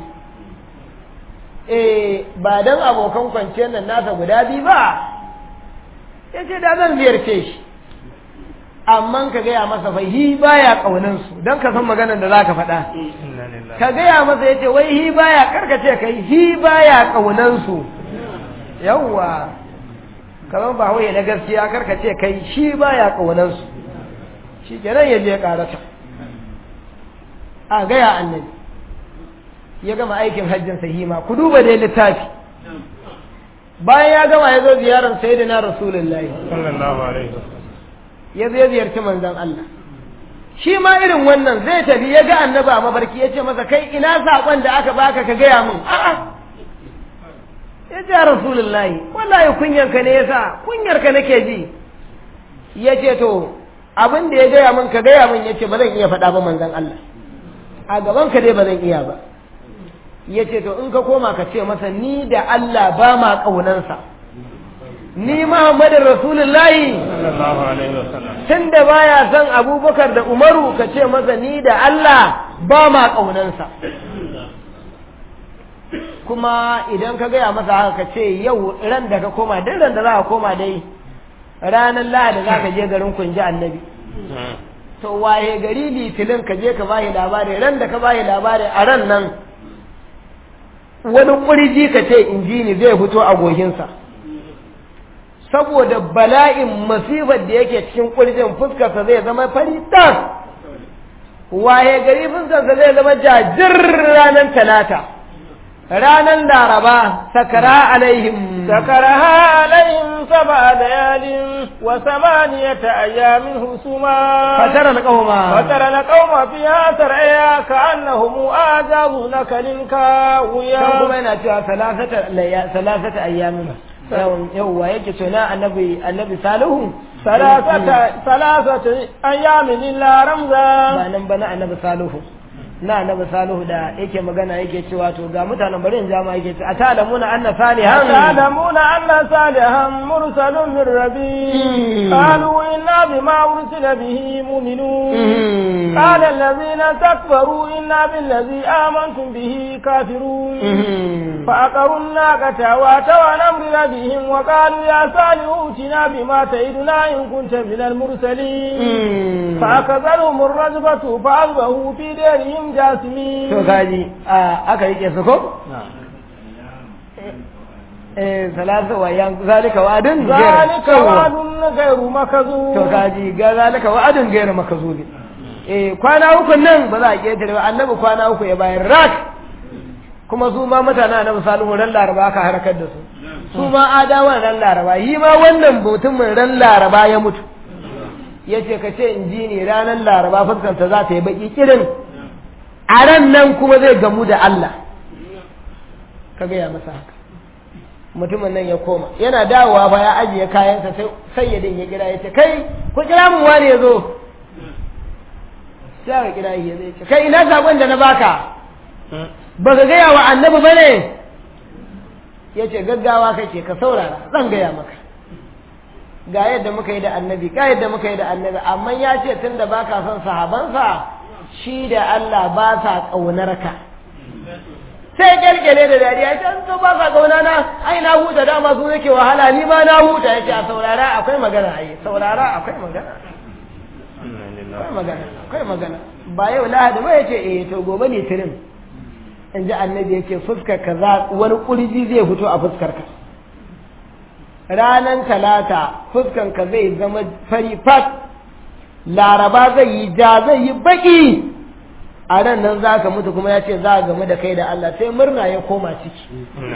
Speaker 1: eh ba dan abokan kwanciyar nan nasa guda biyu ba ya ce da zan ziyarce shi amma ka gaya masa fa hi baya kaunan su dan ka san maganar da zaka faɗa ka gaya masa yace wai hi baya karkace kai hi baya kaunan su yawwa kamar ba hawaye na gaskiya karkace kai shi baya kaunan su shi kenan ya je karata a gaya annabi ya gama aikin hajjin sahima ku duba dai littafi bayan ya gama ya zo ziyarar sayyidina rasulullahi
Speaker 3: sallallahu alaihi wasallam
Speaker 1: ya zo ya ziyarci manzon Allah shi ma irin wannan zai tafi ya ga annabi a mabarki ya ce masa kai ina saƙon da aka baka ka gaya min a'a ya ce rasulullahi wallahi kunyarka ne yasa kunyarka nake ji ya ce to abin da ya gaya min ka gaya min ya ce ba zan iya faɗa ba manzon Allah a gaban ka dai ba zan iya ba ya ce to in ka koma ka ce masa ni da Allah ba ma ƙaunansa ni Muhammadin Rasulullahi
Speaker 3: sallallahu alaihi wasallam
Speaker 1: tun da baya son abubakar da umaru ka ce masa ni da Allah ba ma ƙaunansa kuma idan ka gaya masa haka ka ce yau ran da ka koma duk ran da za ka koma dai ranar lahadi za ka je garin kunji annabi to waye gari litilin ka je ka bayi labari ran da ka bayi labari a ran nan wani ƙurji ka ce injini zai fito a gohinsa saboda bala'in masifar da yake cikin ƙurjin fuskarsa zai zama fari tas waye gari fuskarsa zai zama jajir ranar talata ranar laraba sakara alaihim
Speaker 2: سكرها عليهم سبع ليال وثمانية أيام حسوما
Speaker 1: فترى القوم
Speaker 2: فترى القوم فيها سرعيا كأنهم آجاز نكل
Speaker 1: kan kuma
Speaker 2: كاويا
Speaker 1: yana cewa salasata layya salasata ayyamin yawwa yake ce na annabi annabi salihu
Speaker 2: ثلاثة ثلاثة أيام إلا رمزا
Speaker 1: ba nan ba na annabi salihu na annabi salihu da yake magana yake cewa to ga mutanen bari in jama yake ce atalamuna anna salihan
Speaker 2: تعلمون أن صالحا مرسل من ربي
Speaker 1: مم.
Speaker 2: قالوا إنا بما أرسل به مؤمنون
Speaker 1: مم.
Speaker 2: قال الذين استكبروا إنا بالذي آمنتم به كافرون
Speaker 1: مم.
Speaker 2: فأقروا الناقة واتوا عن أمر ربهم وقالوا يا صالح ائتنا بما تعدنا إن كنت من المرسلين
Speaker 1: مم.
Speaker 2: فأخذلهم الرجفة فأصبحوا في ديرهم
Speaker 1: to
Speaker 2: جاثمين
Speaker 1: kaji a aka rike su ko eh salasa wa yan zalika wa'adun
Speaker 2: ذلك وعد غير
Speaker 1: to
Speaker 2: مكذوب
Speaker 1: kaji ga zalika wa'adun gairu makazubi eh kwana uku nan ba za a ketare ba annabi kwana uku ya bayar rak kuma su ma mutanen annabi salihu ran laraba aka harkar da su su ma adawa ran laraba yi ma wannan mutumin ran laraba ya mutu ya ce ka ce in ji ne ranar laraba fuskanta za ta yi baki kirin a ran nan kuma zai gamu da Allah ka gaya masa haka mutumin nan ya koma yana dawowa fa ya ajiye kayansa sai sayyidin ya kira ya ce kai ku kira mun wani ya zo sai ka kira ya zai ce kai ina sakon da na baka ba ka gaya wa annabi ba ne ya ce gaggawa kake ka saurara zan gaya maka ga yadda muka yi da annabi ga yadda muka yi da annabi amma ya ce tun da baka son sahabansa shi da Allah ba sa ƙaunar ka sai kyalkyale da dariya ce an to ba sa ƙauna na ai na huta dama su nake wahala ni ma na huta ya ce a saurara akwai magana ai saurara akwai magana akwai magana akwai magana ba yau lahadi ba ya ce eh to gobe litinin in ji annabi ya ce fuskar ka za wani kurji zai fito a fuskar ka ranan talata fuskan ka zai zama fari fat laraba zai yi ja zai yi baki a ran nan za ka mutu kuma ya ce za a gamu da kai da Allah sai murna ya koma ciki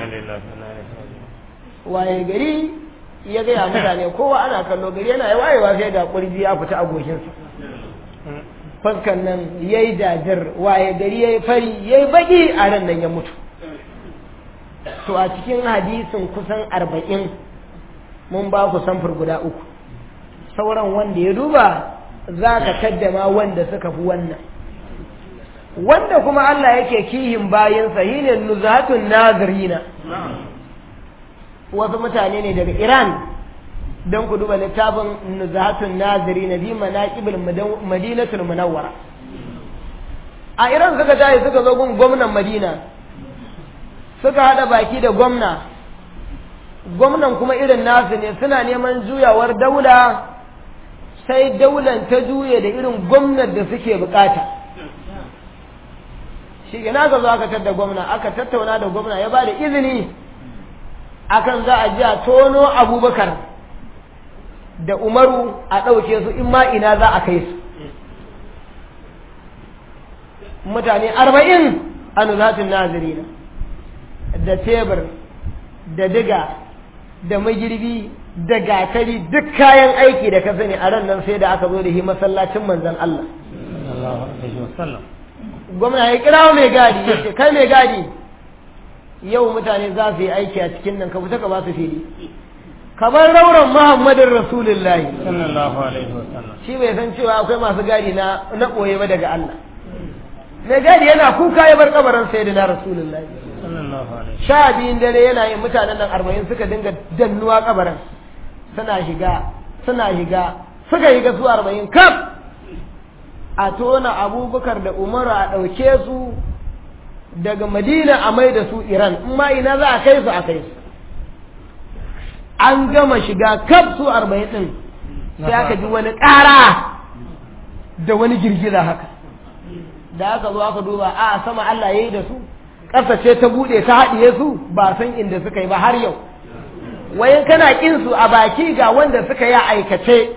Speaker 1: waye gari ya gaya mutane kowa ana kallo gari yana yi wayewa sai ga kurji ya fita a goshinsa fuskan nan ya yi jajir waye gari ya yi fari ya yi baki a ran nan ya mutu to a cikin hadisin kusan arba'in mun ba ku samfur guda uku sauran wanda ya duba za ka kaddama wanda suka fi wannan wanda kuma Allah yake kihin bayansa shi ne nuzhatun nazirina wasu mutane ne daga Iran don ku duba littafin nuzhatun nazirina bi manaqibul madinatul munawwara a Iran suka tashi suka zo gun gwamnan Madina suka hada baki da gwamna gwamnan kuma irin nasu ne suna neman juyawar daula sai daular ta juye da irin gwamnar da suke bukata shi ina ka zo aka tadda gwamna aka tattauna da gwamna ya ba da izini akan za a ji a tono abubakar da umaru a ɗauke su in ma ina za a kai su mutane arba'in anuzatin nazirina da tebur da diga da magirbi da gatari duk kayan aiki da ka sani a ran nan sai da aka zo da shi masallacin manzon Allah gwamna ya kira mai gadi ya ce kai mai gadi yau mutane za su yi aiki a cikin nan ka fita ka ba su fili kamar rauran muhammadin rasulullahi
Speaker 3: sallallahu alaihi wasallam
Speaker 1: shi bai san cewa akwai masu gadi na na koye ba daga Allah mai gadi yana kuka ya bar kabarin sayyidina rasulullahi
Speaker 3: sallallahu alaihi
Speaker 1: sha biyun dare yana yin mutanen nan arba'in suka dinga dannuwa kabarin suna shiga suna shiga suka shiga su arba'in kaf a tona abubakar da umaru a ɗauke su daga madina a mai da su iran in ma ina za a kai su a kai su an gama shiga kaf su arba'in ɗin sai aka ji wani ƙara da wani girgiza haka da aka zo aka duba a sama Allah ya yi da su ƙasa ce ta buɗe ta haɗiye su ba san inda suka yi ba har yau wayan kana ƙin su a baki ga wanda suka yi aikace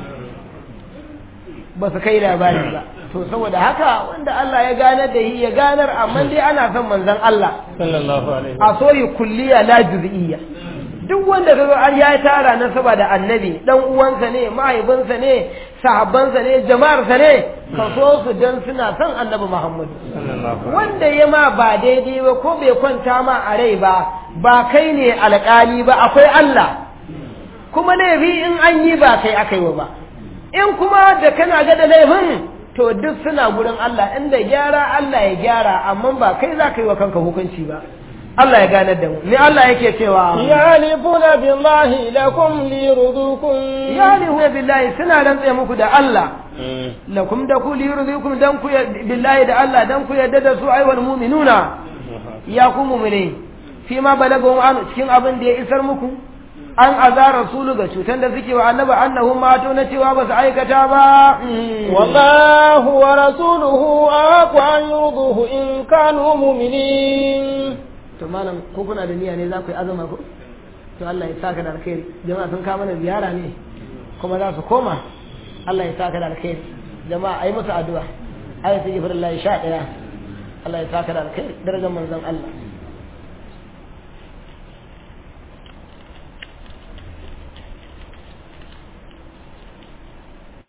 Speaker 1: ba su kai labari ba to saboda haka wanda Allah ya ganar da shi ya ganar amma dai ana son manzon Allah
Speaker 3: sallallahu alaihi
Speaker 1: a soyi kulliya la juz'iyya duk wanda kaga an ya tara na saboda annabi dan uwansa ne mahaifinsa ne sahabbansa ne jama'arsa ne ka so su dan suna son annabi Muhammad
Speaker 3: sallallahu
Speaker 1: wanda ya ma ba daidai ba ko bai kwanta ma a rai ba ba kai ne alƙali ba akwai Allah kuma laifi in an yi ba kai aka yi wa ba in kuma da kana ga da laifin to duk suna gurin Allah inda gyara Allah ya gyara amma ba kai za ka yi wa kanka hukunci ba Allah ya ganar da mu ni Allah yake cewa
Speaker 2: يحلفون بالله لكم ليرضوكم
Speaker 1: ya lihu billahi suna rantse muku da Allah
Speaker 3: wasallam
Speaker 1: lakum da ku liyurzikum dan ku yad- billahi da Allah dan ku yadda da su aiwal mu'minuna ya ku mu'mine fi ma balagahum an cikin abin da ya isar muku an aza rasulu ga cutan da suke wa annabi annahum mato na cewa ba su aikata ba Mm.
Speaker 2: والله ورسوله أحق أن يرضوه إن كانوا مؤمنين
Speaker 1: to malam ko kuna da niyya ne za ku yi azuma ko to Allah ya saka da alkhairi jama'a sun kawo mana ziyara ne kuma za su koma Allah ya saka da alkhairi jama'a ayi musu addu'a ayi su gifar Allah ya sha daya Allah ya saka da alkhairi darajar manzon Allah